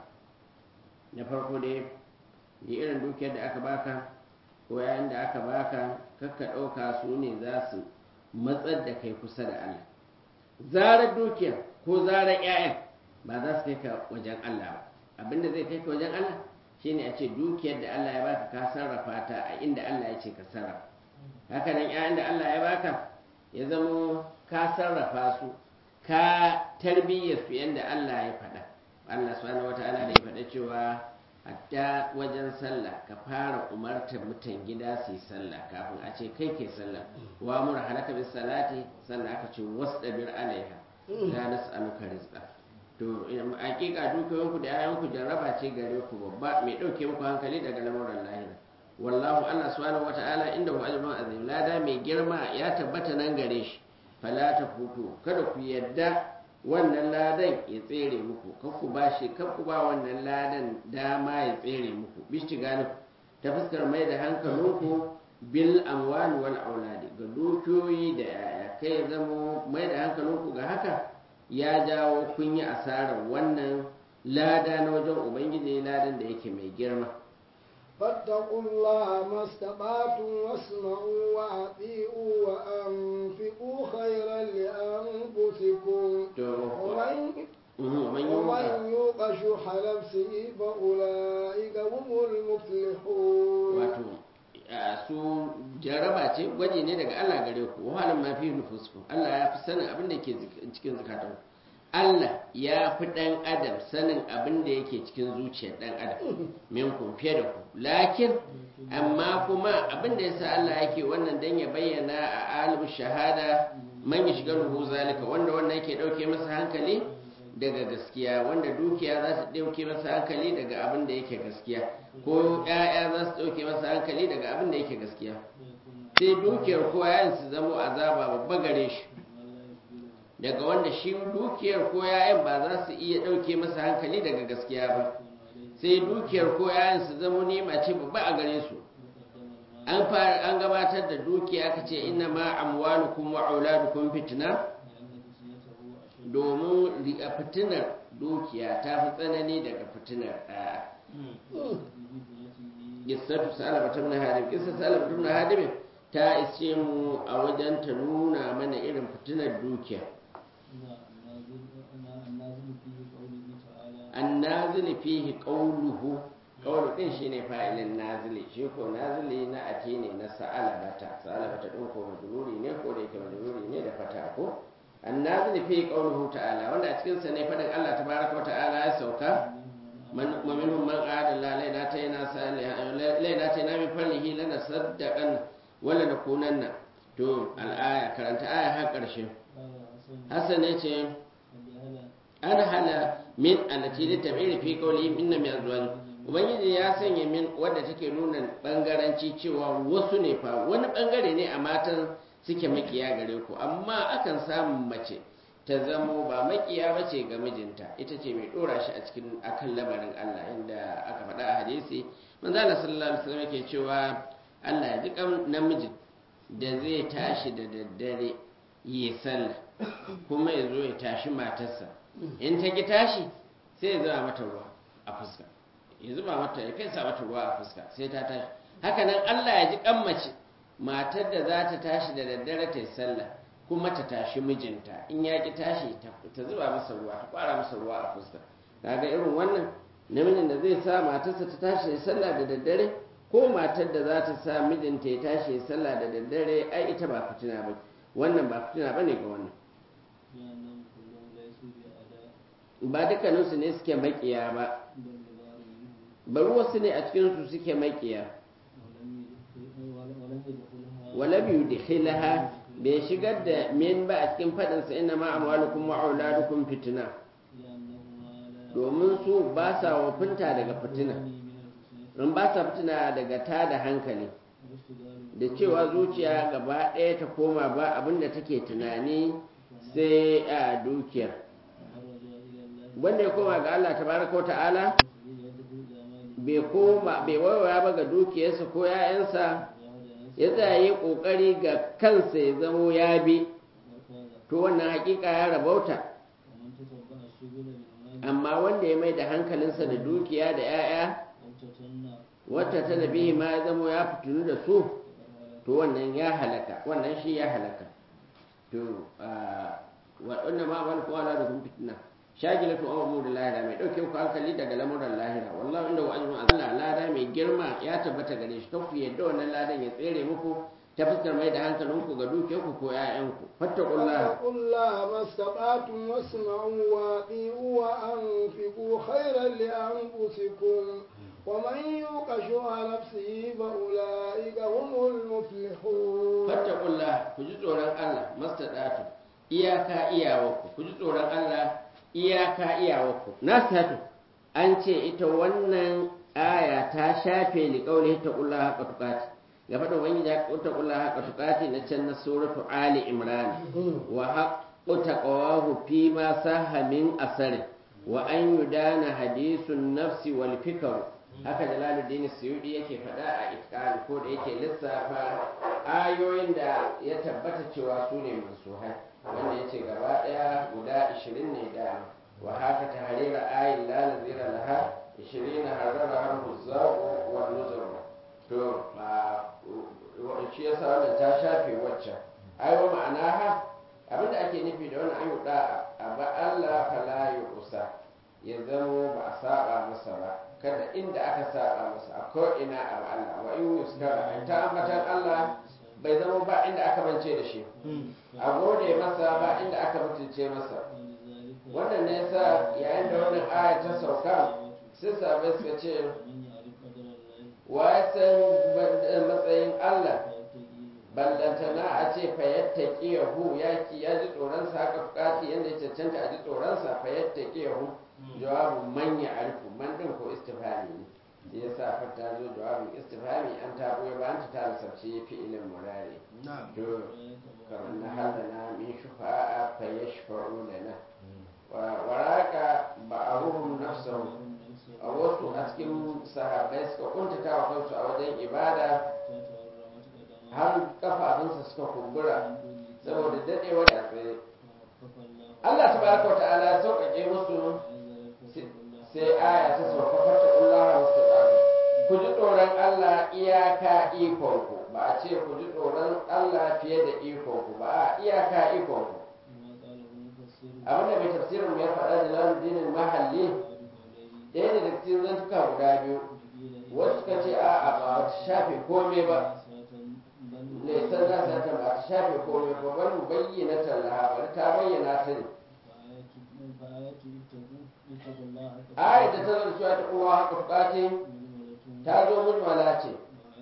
Speaker 2: na farko dai da irin dukiyar da aka baka ko yayin da aka baka kakka ɗauka su ne za su matsar da kai kusa da Allah zarar dukiyar ko zarar 'ya'yan ba za su kai ka wajen Allah ba abinda zai kai ka wajen Allah shine a ce dukiyar da Allah ya baka ka sarrafa ta a inda Allah ya ce ka sarrafa haka nan 'ya'yan da Allah ya baka ya zamo ka sarrafa su ka tarbiyyar su yadda Allah ya faɗa Allah subhanahu wata'ala da ya faɗa cewa hatta wajen sallah ka fara umartar mutan gida su yi sallah kafin a ce kai ke sallah wa mura halaka bis salati sannan aka ce wasdabir alaiha la nas'aluka rizqa to hakika dukiyoyinku da yayanku jarraba ce gare ku babba mai dauke muku hankali daga lamuran lahira wallahu Allah subhanahu wata'ala inda hu ajrun azim lada mai girma ya tabbata nan gare shi fala ta futu kada ku yadda wannan ladan ya tsere muku kan ku ba shi kan ku ba wannan ladan dama ya tsere muku bishi gani ta fuskar mai da hankalinku bil amwal wal auladi ga dukiyoyi da yaya kai zamo mai da hankalinku ga haka ya jawo kun yi asarar wannan lada na wajen ubangiji ladan da yake mai girma
Speaker 1: فاتقوا الله ما استطعتم واسمعوا وأطيعوا وأنفقوا خيرا لأنفسكم ومن ومن يوق شح نفسه فأولئك هم المفلحون
Speaker 2: su jaraba ce gwaji ne daga Allah gare ku wahalin ma fi nufusku Allah ya fi sanin abin da ke cikin zukatan Allah ya fi ɗan adam sanin abin da yake cikin zuciyar ɗan adam minkum fiye da ku lakin amma kuma abin da yasa Allah yake wannan dan ya bayyana a alim shahada man ya shiga ruhu zalika wanda wannan yake ɗauke masa hankali daga gaskiya wanda dukiya za su ɗauke masa hankali daga abin da yake gaskiya ko ‘ya'ya za su ɗauke masa hankali daga abin da yake gaskiya sai dukiyar ko yayin su zamo azaba babba gare shi daga wanda shi dukiyar ko yayin ba za su iya ɗauke masa hankali daga gaskiya ba sai dukiyar ko yayin su zamo nema ce babba a gare su an fara an gabatar da dukiya aka ce inna ma amwalukum wa auladukum fitna domin a fitinar dukiya ta fi tsanani daga fitinar ɗaya Gisatu Salama ta Ibn Hadim Gisatu Salama ta Ibn Hadim ta isce mu a wajen ta nuna mana irin fitinar dukiya annazili fihi qawluhu qawlu din shine fa'ilin nazili shi ko nazili na ake ne na sa'alabata sa'alabata din ko majruri ne ko da yake majruri ne da fata ko annazili fihi qawluhu ta'ala wanda a cikin sa ne fadin Allah tabaraka wa ta'ala ya sauka man minhum man qala la laina tayna salihan laina tayna min fadlihi lana saddaqan wala nakunanna to al-aya karanta aya har karshe Hassan ya ce an hala min alati li tabiri fi qawli inna min azwaj ubangiji ya sanya min wadda take nuna bangaranci cewa wasu ne fa wani bangare ne a matan suke makiya gare ku amma akan samu mace ta zamo ba makiya bace ga mijinta ita ce mai dora shi a cikin akan lamarin Allah inda aka faɗa a hadisi manzo Allah sallallahu alaihi wasallam yake cewa Allah ya ji kan namijin da zai tashi da daddare yi sallah kuma ya zo ya tashi matarsa in ta ki tashi sai ya zuba mata ruwa a fuska ya zuba mata ya fesa mata ruwa a fuska sai ta tashi hakanan Allah ya ji kan mace matar da za ta tashi da daddare ta yi sallah kuma ta tashi mijinta in ya ki tashi ta zuba masa ruwa ta kwara masa ruwa a fuska kaga irin wannan namijin da zai sa matarsa ta tashi ya sallah da daddare ko matar da za ta sa mijinta ya tashi ya sallah da daddare ai ita ba fitina ba wannan ba fitina ba ne ga wannan ba dukkaninsu ne suke makiya ba bari wasu ne a cikinsu suke makiya wala biyu da khilaha bai shigar da min ba a cikin faɗinsa ina ma amwalukum wa auladukum fitina domin su ba sa wafinta daga fitina in ba sa fitina daga ta da hankali da cewa zuciya gaba ɗaya ta koma ba abinda take tunani sai a dukiyar wanda ya koma ga Allah tabaraka wa ta'ala bai koma bai waiwaya ba ga dukiyarsa ko ‘ya'yansa ya tsaye ƙoƙari ga kansa ya zamo ya bi to wannan hakika ya rabauta amma wanda ya mai da hankalinsa da dukiya da ‘ya'ya wata ta nabihi ma ya zamo ya fitinu da su to wannan ya halaka wannan shi ya halaka to waɗanda ma wani kowa da kun fitina shagilatu an umur lahira mai dauke ku hankali daga lamuran lahira wallahi inda wa'azun Allah lada mai girma ya tabbata gare shi ku yadda wannan ladan ya tsere muku ta fuskar mai da hankalin ku ga duke ku ko ƴaƴan ku fattaqullaha
Speaker 1: fattaqullaha mastata'tum wasma'u wa ati'u wa anfiqu khairan li anfusikum ومن يوق شح نفسه فأولئك هم المفلحون
Speaker 2: فاتقوا الله كجي tsoron Allah mastata'tum iyaka iyawarku ku ji tsoron Allah iyaka iyawarku na satu an ce ita wannan aya ta shafe liƙauli ta ƙulla haka tukati ga faɗin wani ya ta ƙulla haka tukati na can na suratu ali imran wa haqqu taqawahu fi ma saha min asari wa an yudana hadisun nafsi wal fikr haka jalaluddin suyudi yake faɗa a itqan ko da yake lissafa ayoyin da ya tabbata cewa su ne mansuhai wanda ya ce gaba ɗaya guda 20 ne da wa haka ta harira ayin lalazira laha 20 harara har huzzaku wa nuzuru to shi yasa wannan ta shafe waccan ai wa ma'ana ha abinda ake nufi da wannan ayu da a ba Allah fala yusa ya zamo ba a saba masa ba kada inda aka saba masa a ko ina a ba Allah wa in yuskara ta ambatan Allah bai zama ba inda aka mance da shi a gode masa ba inda aka mutunce masa wannan ne yasa yayin da wannan aya ta sauka sai sabai suka ce wa ya san matsayin Allah ballantana a ce fayatta yahu ya ki ya ji tsoronsa haka fukati yadda ya cancanta a ji tsoronsa fayatta yahu jawabin manya arifu man din ko istifani ne shi yasa fata zo jawabin istifhami an ta goya ba an ta tara sabci fi'ilin murari to kamar na halana min shufa'a fa yashfa'u lana wa waraka ba'aruhum nafsahu a wasu a cikin sahabbai suka kuntata wa kansu a wajen ibada har kafafunsa suka kumbura saboda dadewa da tsaye Allah tabaraka wa ta'ala ya sauƙaƙe musu sai aya ta sauka fata Allah mustaqamu ku ji tsoron Allah iyaka ikonku ba a ce ku ji tsoron Allah fiye da ikonku ba a iyaka ikonku abin da mai tafsirin ya faɗa da laludinin mahalli ɗaya da cikin zantuka guda biyu wasu suka ce a a ba ta shafe komai ba laisan za ta ba ta shafe komai ba bari mu bayyana tallaha bari ta bayyana ta ne ayat da ta zama cewa ta kowa haka bukace ta zo mujmala ce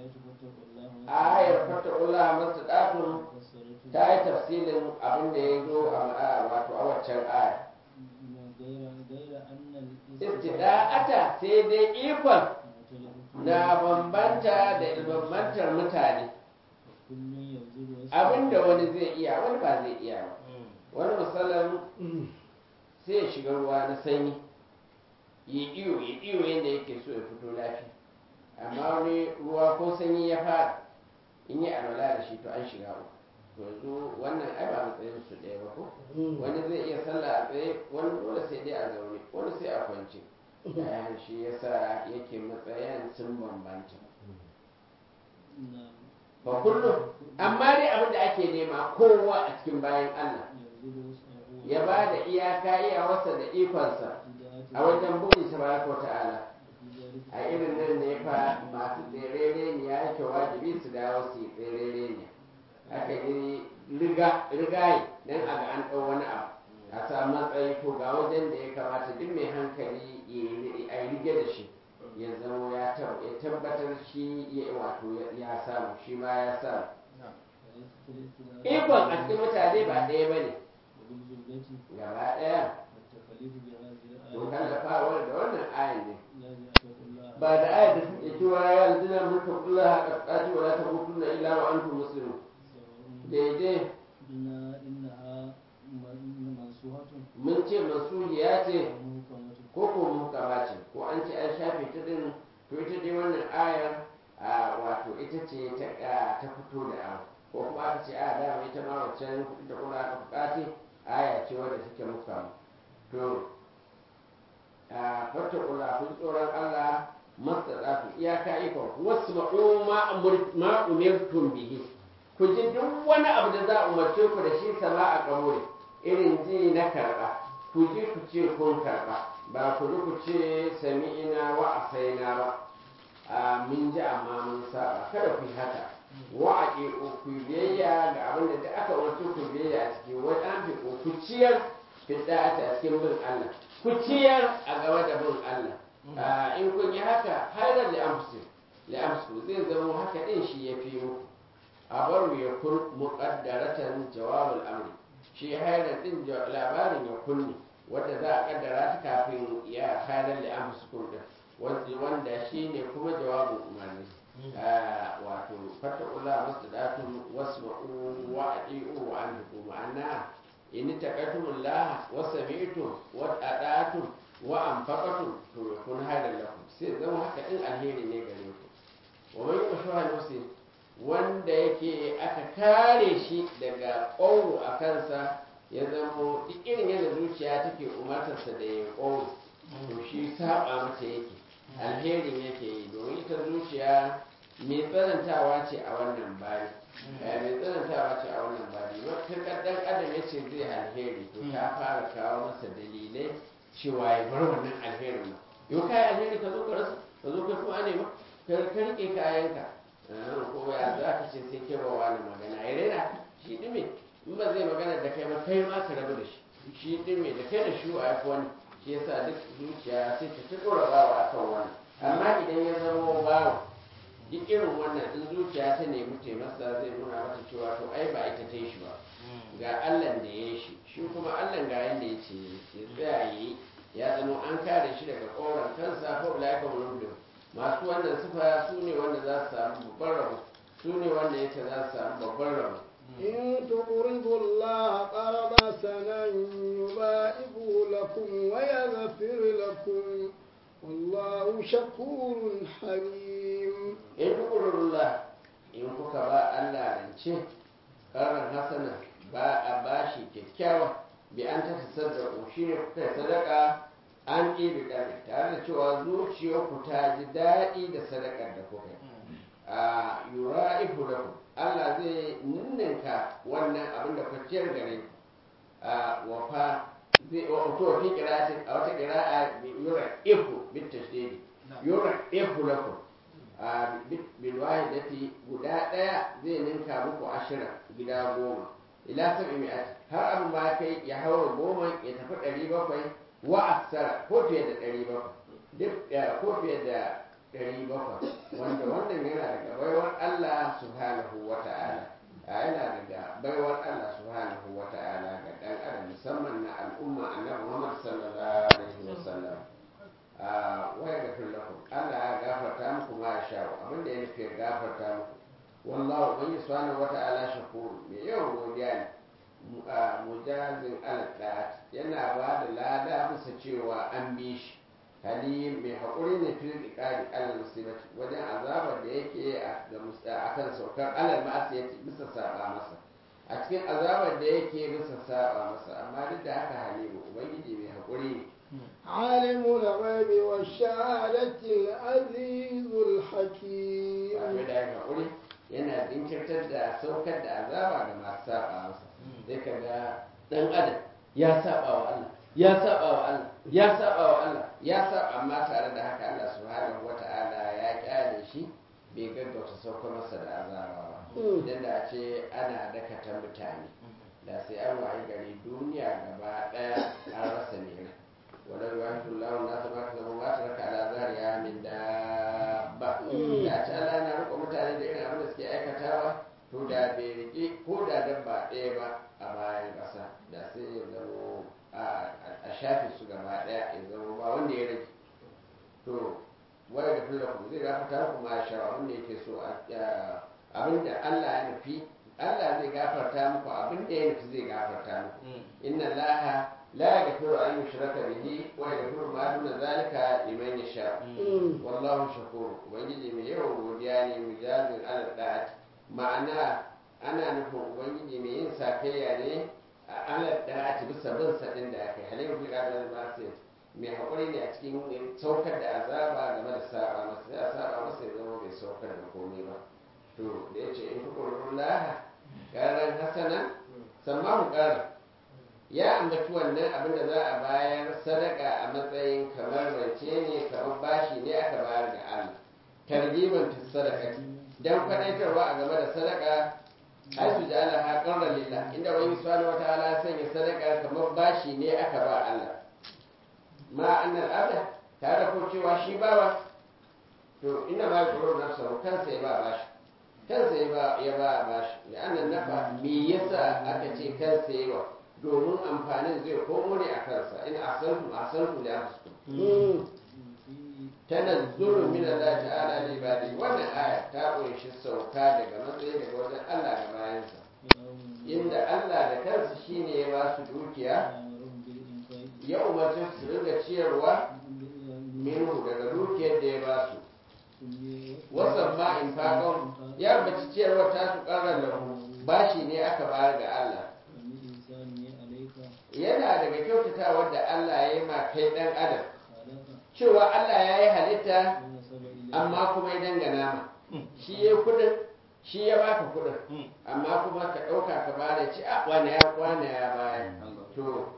Speaker 2: ayar fattakullah masu ɗatun ta yi tafsilin abin da ya zo a wato a waccan aya istida'ata sai dai ikon na bambanta da bambantar mutane abinda wani zai iya wani ba zai iya ba wani misalin sai ya shiga ruwa na sanyi ya iyo ya iyo yadda yake so ya fito lafiya amma wani ruwa ko sanyi ya fara in yi alwala da shi to an shiga uku to yanzu wannan ai ba matsayin su ɗaya ba ko wani zai iya sallah a tsaye wani dole sai dai a zaune wani sai a kwance yayan shi yasa yake matsayin sun bambanta ba kullum amma dai abin da ake nema kowa a cikin bayan Allah ya ba da iyaka iyawarsa da ikonsa a wajen buɗe tabaraka ta'ala a irin nan ne fa masu tserere ne ya yake wajibi su dawo su yi tserere ne aka yi rigaye don a ga an ɗau wani abu a samu matsayi ko ga wajen da ya kamata duk mai hankali a yi rige da shi ya zama ya tabbatar shi ya wato ya samu shi ma ya samu ikon a cikin mutane ba ɗaya ba ne gaba ɗaya to kallafawar da wannan ayan ne ba da ayat da take cewa ya alzina mulka kullu haka qati wala tamutunna illa wa antum muslimun daidai mun ce masuhiya ce ko ko muhkama ce ko an ce an shafe ta din to ita dai wannan ayar a wato ita ce ta ta fito da abu ko kuma aka ce a dama ita ma waccan da kuma aka bukati aya ce wadda take muhkama to a fata kula kun tsoron Allah mastaɗatu iyaka ikon wasu ma'u ma umirtum bihi ku ji duk wani abu da za a umarce ku da shi sama a kaburi irin ji na karɓa ku ji ku ce kun karɓa ba ku ji ku ce sami'ina wa asaina ba a min ji amma mun saba kada ku yi haka wa a ku biyayya ga abin da aka umarce ku biyayya a ciki wani an fi ku ciyar fidda a cikin bin Allah ku ciyar a gaba da bin Allah in kun yi haka hairar li'amsu li'amsu zai zama haka din shi ya fi muku a bar ya kun muqaddaratan jawabul amri shi hairar din labarin ya kunni wanda za a kaddara ta kafin ya hairar li'amsu kun din wanda shi ne kuma jawabin umarni wato fattakullah mastadatun wasma'u wa adi'u wa anfiqu ma'ana in taqatumullah wa sami'tum wa ata'tum wa anfaqatum to kun hada lakum sai zama haka din alheri ne gare ku wa man yushuha nafsi wanda yake aka kare shi daga ƙoro a kansa ya zamo duk irin yadda zuciya take umartarsa da ya ƙoro to shi saba mata yake alherin yake yi domin ita zuciya mai tsanantawa ce a wannan bari mai tsanantawa ce a wannan bari matuƙar ɗan adam ya ce zai alheri to ta fara kawo masa dalilai cewa ya bar wannan alherin ma yau kayi alheri ka zo ka rasa ka zo ka kuma ne ba ka rike kayanka ko ya za ka ce sai ke bawa wani magana ya rena shi ɗime in ba zai magana da kai ba kai ma ka rabu da shi shi ɗime da kai da shi a wani shi yasa duk zuciya sai ta ta ɗora bawa a kan wani amma idan ya zama bawa duk irin wannan in zuciya ta nemi taimasa zai nuna mata cewa to ai ba ita ta yi shi ba ga allan da ya yi shi shi kuma allan ga yanda ya ce ya tsaya ya yi ya zama an kare shi daga ƙoran kansa ko ulaika mulublu masu wannan sifa su ne wanda za su samu babban rabo su ne wanda yake za su samu babban rabo
Speaker 1: إن تقرضوا الله قرضا حسنا يضاعفه لكم ويغفر لكم والله شكور حليم
Speaker 2: in tukurullah in kuka ba Allah rance karan hasana ba a bashi kyakkyawa bi an ta sadaka shi ne kuka yi sadaka an ɗibi ɗari tare da cewa zuciyarku ta ji daɗi da sadakar da kuka yi a yura ifu da Allah zai ninninka wannan abin da kwaciyar gare ku a wafa zai wato fi kira'atin a wata kira'a yura ifu bit tashdidi yura ifu lakum a bil wahidati guda daya zai ninka muku ashira gida goma ila sab'i mi'ati har abin ba kai ya haura goma ya tafi ɗari bakwai wa aksara ko fiye da ɗari bakwai duk ko fiye da ɗari bakwai wanda wannan yana daga baiwar Allah subhanahu wa ta'ala a yana daga baiwar Allah subhanahu wa ta'ala ga ɗan adam musamman na al'umma annabi Muhammad sallallahu alaihi wasallam a waya ga lakum Allah ya gafarta muku ma ya sha abin da ya nufi ya gafarta muku wallahu ubangi subhanahu wa ta'ala shakur mai yawan godiya ne mujazin al yana ba da lada bisa cewa an bi shi halim mai haƙuri ne fil iqabi alal musibati wajen azabar da yake a kan saukar alal ma'asiyati bisa saba masa a cikin azabar da yake bisa saba masa amma duk da haka halimu ubangiji mai haƙuri ne
Speaker 1: عالم الغيب والشهادة العزيز الحكيم
Speaker 2: abin da ya haƙuri yana jinkirtar da saukar da azaba ga masu saba masa sai ka ga ɗan adam ya saba wa Allah ya saba wa Allah ya saba wa Allah ya saba amma tare da haka Allah subhanahu wata'ala ya kyale shi bai gaggauta sauka masa da azaba ba idan da a ce ana dakata mutane da sai an wayi gari duniya gaba daya an rasa ne wadda yuwahidu Allah na sama ka zama ba ta raka ala zariya min dabba da ce Allah yana riko mutane da irin abin da suke aikatawa to da bai rike ko da dabba ɗaya ba a bayan ƙasa da sai ya zama a shafe su gaba daya ya zama ba wanda ya rage to waya da fulla kuma zai gafarta muku ma sha abin da yake so abin da Allah ya nufi Allah zai gafarta muku abin da ya nufi zai gafarta muku inna Allah la yaghfiru an yushraka bihi wa yaghfiru ma duna zalika liman yasha wallahu shakur ubangiji mai yawan godiya ne mujazin ala da'at ma'ana ana nufin ubangiji mai yin sakayya ne ala da a ci bisa bin sadin da aka yi halin fi ƙadar masu mai haƙuri ne a cikin saukar da azaba game da saba masa sai a saba masa ya zama bai saukar da komai ba to da ya ce in fi ƙururin laha ƙarar hasana sammahu ƙarar ya ambaci wannan abin da za a bayar sadaka a matsayin kamar rance ne kamar bashi ne aka bayar ga Allah targiban fi sadaka dan faɗaitarwa a game da sadaka haisu ja'ala ha qarra lillah inda wani subhanahu wataala ya sanya sadaka kamar bashi ne aka ba Allah ma annal abda tare ko cewa shi bawa to ina ma yaqulu nafsa kansa ya ba bashi kansa ya ba ya ba bashi da annan nafa me yasa aka ce kansa ya ba domin amfanin zai komo ne a kansa in asantu asantu li anfusikum tanazzulu min Allah ta'ala li ibadi wannan aya ta kunshi sauka daga matsayi daga wajen Allah da bayansa inda Allah da kansa shine ya ba su dukiya ya umarci su ringa ciyarwa minhu daga dukiyar da ya ba su wasan ma in faƙon ya baci ciyarwa ta su ƙarar lahu bashi ne aka bayar ga Allah yana daga kyautatawar da Allah ya yi ma kai ɗan adam cewa Allah ya yi halitta amma kuma ya dangana ma shi ya kudin shi ya baka kudin amma kuma ka ɗauka ka bada ci a wane ya wane ya baya to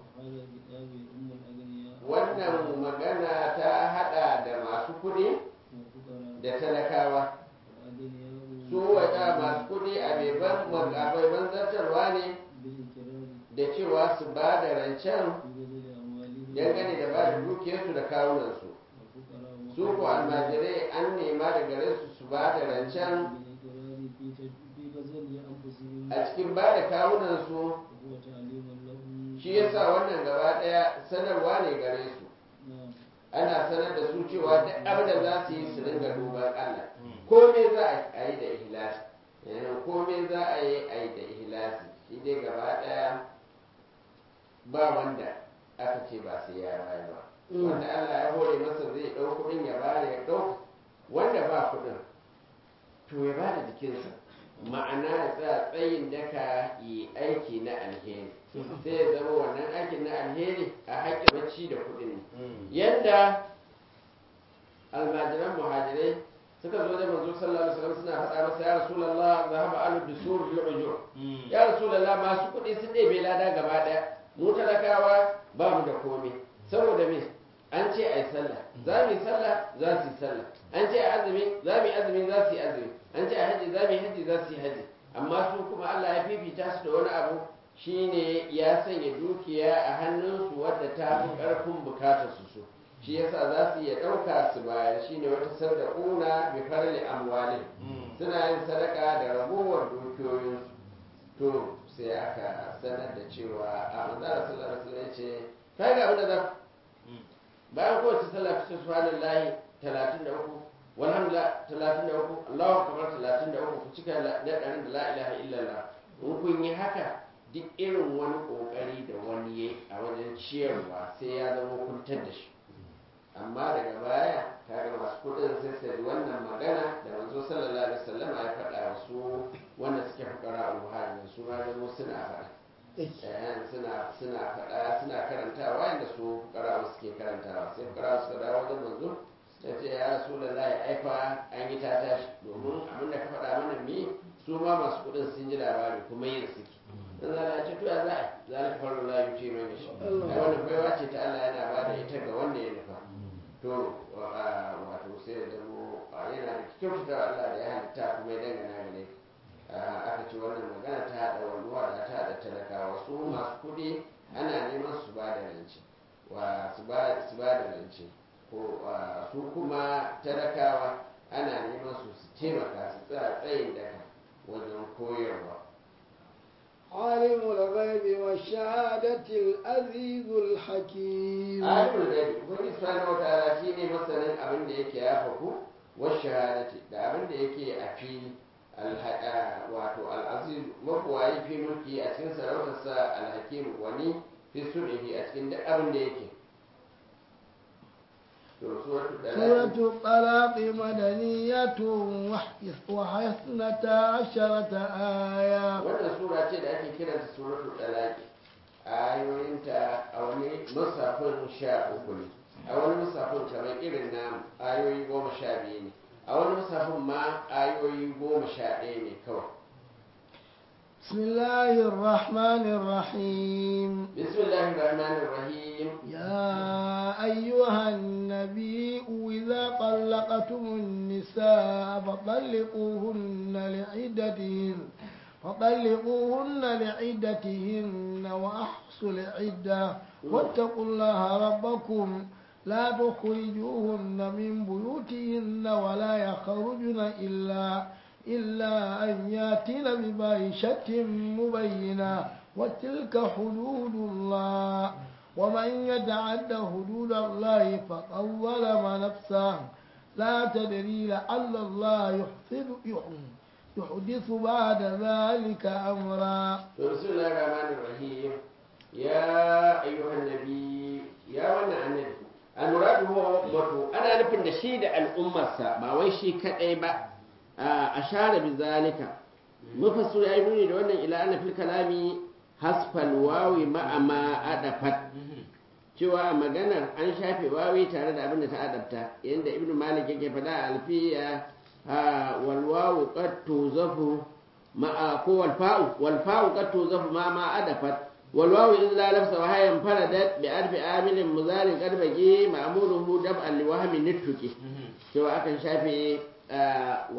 Speaker 2: wannan magana ta hada da masu kudi da talakawa su wata masu kudi a baiban zartarwa ne da cewa su ba da rancen dangane da ba da dukiyarsu da kawunansu su ko almajirai an nema da gare su su ba da rancen a cikin ba da kawunansu shi yasa wannan gaba daya sanarwa ne gare su ana sanar da su cewa duk abin da za su yi su ringa duban Allah komai za a yi da ihlasi komai za a yi a yi da ihlasi shi dai gaba daya ba wanda aka ce ba sai ya bayar ba wanda Allah ya hore masa zai ɗau kuɗin ya bayar ya ɗau wanda ba kuɗin to ya bada jikinsa ma'ana ya tsaya tsayin daka yi aiki na alheri sai ya zama wannan aikin na alheri a haƙƙin bacci da kuɗin ne yadda almajiran muhajirai suka zo da manzo sallallahu alaihi wasallam suna faɗa masa ya rasulullah zahaba alu dusur bil ujur ya rasulullah masu kuɗi sun ɗebe lada gaba ɗaya mu talakawa ba mu da komai saboda me an ce a yi sallah za mu yi sallah za su yi sallah an ce a azumi za mu yi azumi za su yi azumi an ce a haji za mu yi haji za su yi haji amma su kuma Allah ya fifita su da wani abu shine ya sanya dukiya a hannunsu wadda ta fi ƙarfin bukatar su su shi yasa za su iya ɗauka su bayar shine wata sadaquna bi farli amwalin suna yin sadaka da ragowar dukiyoyinsu to sai aka sanar da cewa a manzara sallallahu alaihi wasallam ya ce kai ga abin da za bayan kowace sallah fi subhanallahi 33 walhamdulillah 33 Allahu akbar 33 ku cika da ɗarin da la ilaha illallah in kun yi haka duk irin wani kokari da wani yayi a wajen ciyarwa sai ya zama kuntar da shi amma daga baya kaga masu kudin sai sai wannan magana da manzo sallallahu alaihi wasallam ya faɗa wa su wanda suke fukara a muhajirin su ma zama suna faɗa suna suna faɗa suna karantawa yadda su fukara suke karantawa sai fukara suka dawo wajen manzo ta ce ya rasulullahi aifa an yi ta tashi domin abin da ka faɗa mana mi su ma masu kudin sun ji labari kuma yin suke dan zala ce to ya za a zalika farko la yuce mai gashi ai wannan baiwa ce ta Allah yana ba da ita ga wanda ya nufa to wato sai da zamo yana da kyautata Allah da ya halitta kuma ya dangana gare aka ce wannan magana ta haɗa walluwa da ta haɗa talakawa su masu kuɗi ana neman su ba da rance wa su ba da rance ko su kuma talakawa ana neman su su taimaka su tsaya tsayin daka wajen koyarwa
Speaker 1: عالم الغيب والشهادة العزيز الحكيم
Speaker 2: عالم الغيب wani subhanahu wa ta'ala shine masanin abin da yake ya faku wa shahadati da abin da yake a fili wato al'aziz mabuwayi fi mulki a cikin sarautarsa alhakim wani fi sulhi a cikin duk abin da yake
Speaker 1: سورة الطلاق مدنية وحسنة عشرة آية
Speaker 2: wannan sura ce da ake kiranta suratul talaqi ayoyinta a wani musafin sha uku ne a wani musafin kamar irin namu ayoyi goma sha biyu ne a wani musafin ma ayoyi goma sha ɗaya ne kawai
Speaker 1: بسم الله الرحمن الرحيم
Speaker 2: بسم الله الرحمن الرحيم
Speaker 1: يا أيها النبي إذا طلقتم النساء فطلقوهن لعدتهن فطلقوهن لعدتهن وأحصوا العدة واتقوا الله ربكم لا تخرجوهن من بيوتهن ولا يخرجن إلا إلا أن ياتين بفاحشة مبينة وتلك حدود الله ومن يتعد حدود الله فقد ظلم نفسه لا تدري لعل الله يحدث يحدث بعد ذلك أمرا
Speaker 2: بسم الله الرحمن الرحيم يا أيها النبي يا وانا النبي المراد هو أمته أنا نفن شيء الأمة ما ويشي كأيبا ashara bi zalika mufassir ya nuni da wannan ila anna fil kalami hasfal wawi ma'a ma adafat cewa a maganar an shafe wawi tare da abin da ta adabta yanda ibn malik yake faɗa a alfiya wal wawu qad tuzafu ma'a ko wal fa'u wal fa'u qad tuzafu ma ma adafat wal wawu in la lafsa wa hayan faradat bi arfi amilin muzarin qad baqi ma'muluhu dab'an li wahmin nittuki cewa akan shafe